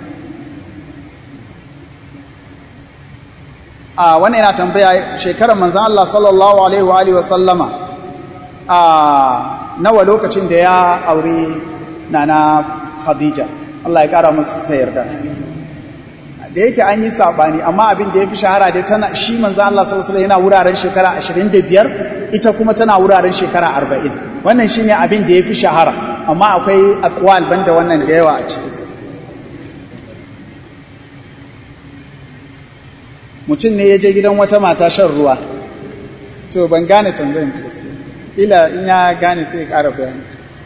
a wannan yana tambaya shekarar manzan Allah sallallahu Alaihi wa Alaihi wasallama a nawa lokacin da ya aure nana Khadija Allah ya ƙara musu ta yarda da yake an yi saɓani amma abin da ya fi shahara dai tana shi manzan Allah sallallahu Alaihi yana wuraren shekara 25 ita kuma tana wuraren shekara 40 wannan shi ne abin da ya fi shahara amma akwai akwal banda wannan da yawa a ciki mutum ne ya je gidan wata mata shan ruwa to ban gane tambayin kristi ila in ya gane sai ya ƙara bayani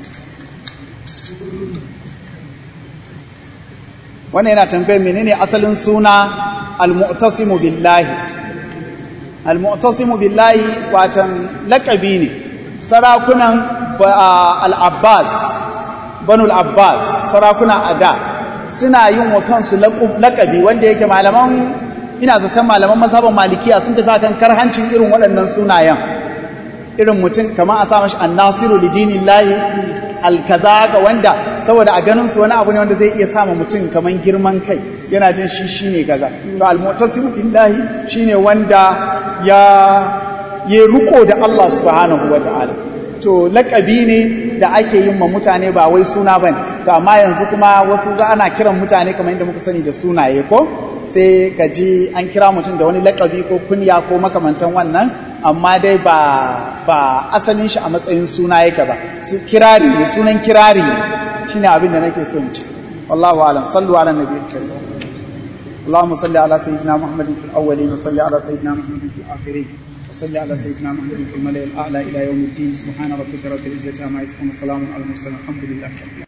wannan yana tambayin menene asalin suna al-mu'tasimu billahi al-mu'tasimu billahi watan laqabi ne sarakunan al-abbas banu al-abbas sarakuna ada suna yin wa kansu laqabi wanda yake malaman ina zaton malaman mazhaban malikiya sun tafi kan karhancin irin waɗannan sunayen irin mutum kamar a sa mashi annasiru lidinillahi alkaza ga wanda saboda a ganin su wani abu ne wanda zai iya sama mutum kamar girman kai yana jin shi shine kaza to almutasimu billahi shine wanda ya ya ruko da Allah subhanahu wataala to lakabi ne da ake yin ma mutane ba wai suna bane to amma yanzu kuma wasu za ana kiran mutane kamar yadda muka sani da sunaye ko sai ka ji an kira mutum da wani lakabi ko kunya ko makamantan wannan amma dai ba ba asalin shi a matsayin suna yake ba su kirari ne sunan kirari ne shine abin da nake so in ce wallahu alam sallu ala nabiyyi sallallahu اللهم صل على سيدنا محمد في الأولين وصل على سيدنا محمد في الآخرين وصل على سيدنا محمد في الملأ الأعلى إلى يوم الدين سبحان ربك رب العزة عما يصفون وسلام على المرسلين الحمد لله